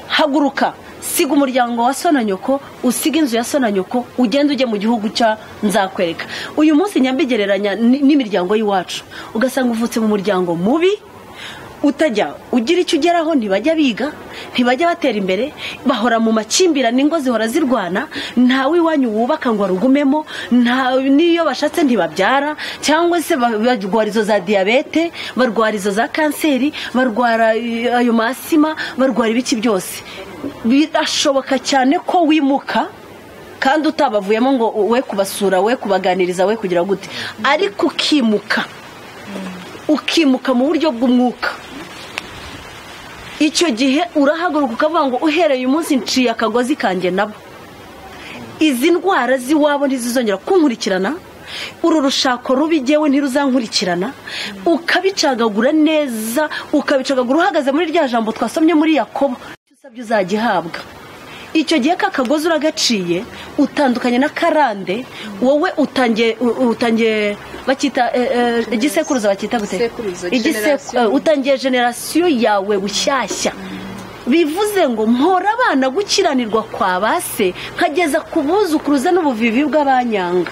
haguruka siga umuryango wa so na nyoko usiga inzu ya so na nyoko ugende ujye mu gihugu cya nzakwereka uyu munsi nyambigereranya ni- n'imiryango y'iwacu ugasanga uvutse mu muryango mubi utajya ugira icyo ugeraho ntibajya biga ntibajya batera imbere bahora mu makimbirane ingo zihora zirwana ntawe iwanyu wubaka ngo arugumemo nta n'iyo bashatse ntibabyara cyangwa se ba- barwara izo za diyabete barwara izo za kanseri barwara eh, ayo masima barwara ibiki byose birashoboka cyane ko wimuka kandi utabavuyemo ngo we kubasura we kubaganiriza we kugira gute ariko ukimuka ukimuka mu buryo bw'umwuka icyo gihe urahaguruka ukavuga ngo uhereye umunsi nciye akagozi kanjye nabo izi ndwara z'iwabo ntizizongera kunkurikirana uru rushako rubi jyewe ntiruzankurikirana ukabicagagura neza ukabicagagura uhagaze muri rya jambo twasomye muri yakobo icyo usabye uzagihabwa icyo gihe ka kagozi uragaciye utandukanye na karande wowe utangiye u- utangiye bacyita eh, eh, igisekuruza bacyita gute Igisekuruza, Igiseku- generasiyo. eh, utangiye generasiyo yawe bushyashya bivuze ngo mpora abana gukiranirwa kwa ba se nkageza ku buzukuruza n'ubuvivi bw'abanyanga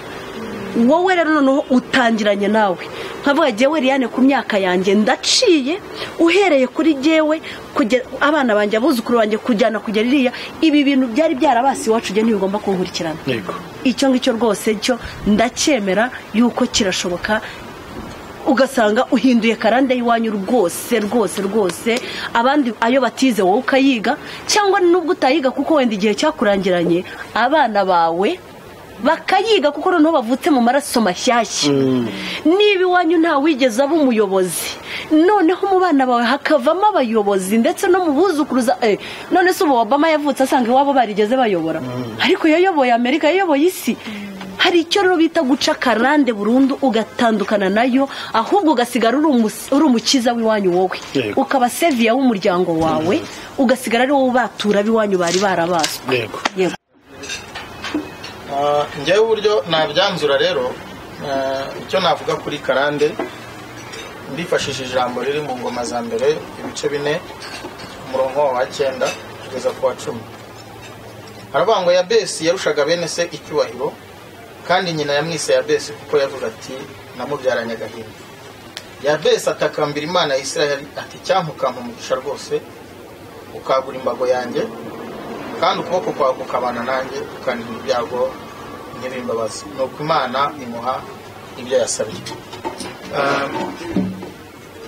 wowe rero noneho utangiranye nawe nkavuga jyewe Liliane ku myaka yanjye ndaciye uhereye kuri jyewe kugera abana banjye abuzukuru banjye kujyana kugera iriya ibi bintu byari byarabasi iwacu jye ntibigomba kunkurikirana yego icyo ngicyo rwose cyo ndacyemera yuko kirashoboka ugasanga uhinduye karande y'iwanyu rwose rwose rwose abandi ayo batize wowe ukayiga cyangwa nubwo utayiga kuko wenda igihe cyakurangiranye abana bawe bakayiga kuko noneho bavutse mu maraso mashyashya niba iwanyu nta wigeze aba umuyobozi noneho mu bana bawe hakavamo abayobozi ndetse no mu buzukuruza eh, none se ubu obama yavutse asanga iwabo barigeze bayobora ariko yayoboye amerika yayoboye isi hari icyo rero bita guca karande burundu ugatandukana nayo ahubwo ugasigara uri umus- uri umukiza w'iwanyu wowe Yego. ukaba seviya w'umuryango wawe ugasigara ari wowe ubatura b'iwanyu bari barabazwe yego yego Ah, njyewe uburyo nabyanzura rero ah, icyo navuga kuri karande ndifashishije ijambo riri mu ngoma za mbere ibice bine umurongo wa cyenda kugeza ku wa cumi haravuga ngo yabesi yarushaga bene se icyubahiro kandi nyina yamwise yabesi kuko yavuga ati namubyaranye agahinda yabesi atakambira imana ya isiraheli ati cyampukampa umugisha rwose ukagura imbago yanjye kandi ukuboko kwawe kukabana nanjye ukandiha ibyago ntibimbabaze ni uko imana imuha ibyo yasabye Ah,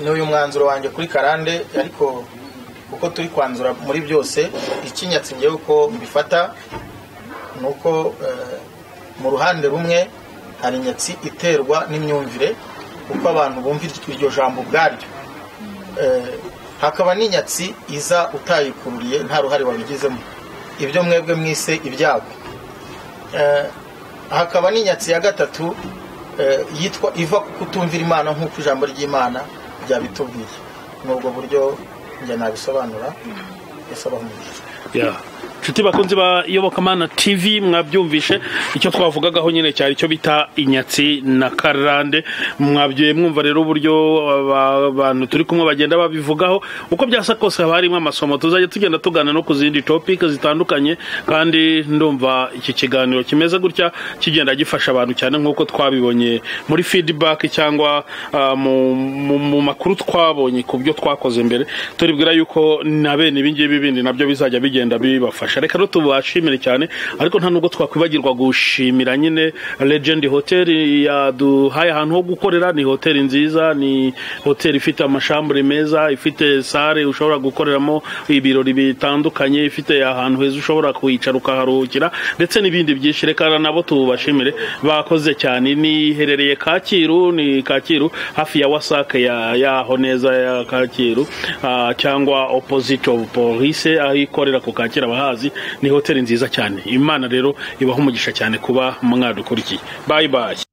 ni uyu mwanzuro wanjye kuri karande ariko uko turi kwanzura muri byose ikinyatsi ngewe uko mbifata ni uko eh, mu ruhande rumwe hari inyatsi iterwa n'imyumvire uko abantu bumva iryo jambo ubwaryo Eh, hakaba n'inyatsi iza utayikururiye nta ruhare wabigizemo ibyo mwebwe mwise ibyago Eh, hakaba n'inyatsi ya gatatu eh, yitwa iva ku kutumvira imana nk'uko ijambo ry'imana ryabitubwiye ni ubwo buryo njye nabisobanura yasabaho umugisha ya inshuti bakunzi ba iyobokamana tv mwabyumvishe icyo twavugagaho nyine cyari icyo bita inyatsi na karande mwabyoye mwumva rero uburyo aba- abantu turi kumwe bagenda babivugaho uko byasa kose haba harimo amasomo tuzajya tugenda tugana no ku zindi topic zitandukanye kandi ndumva iki kiganiro kimeze gutya kigenda gifasha abantu cyane nk'uko twabibonye muri feedback cyangwa ah, mu- mu mu makuru twabonye ku byo twakoze mbere turibwira yuko na bene ibi ngibi bindi nabyo bizajya bigenda bibafasha reka tubashimire cyane ariko nta nubwo twakwibagirwa gushimira nyine legend hotel yaduhaye ahantu ho gukorera ni hoteli nziza ni hoteli ifite amashambure meza ifite sare ushobora gukoreramo ibirori bitandukanye ifite ahantu heza ushobora kwicara ukaharuhukira ndetse n'ibindi byinshi reka nabo tubashimire bakoze cyane ni iherereye Kacyiru ni Kacyiru hafi ya wasake ya yaho neza ya Kacyiru ah, cyangwa opposite of police aho ikorera ku Kacyiru abahazi ni hoteli nziza cyane imana rero ibaha umugisha cyane kuba mwadukurikiye bye bye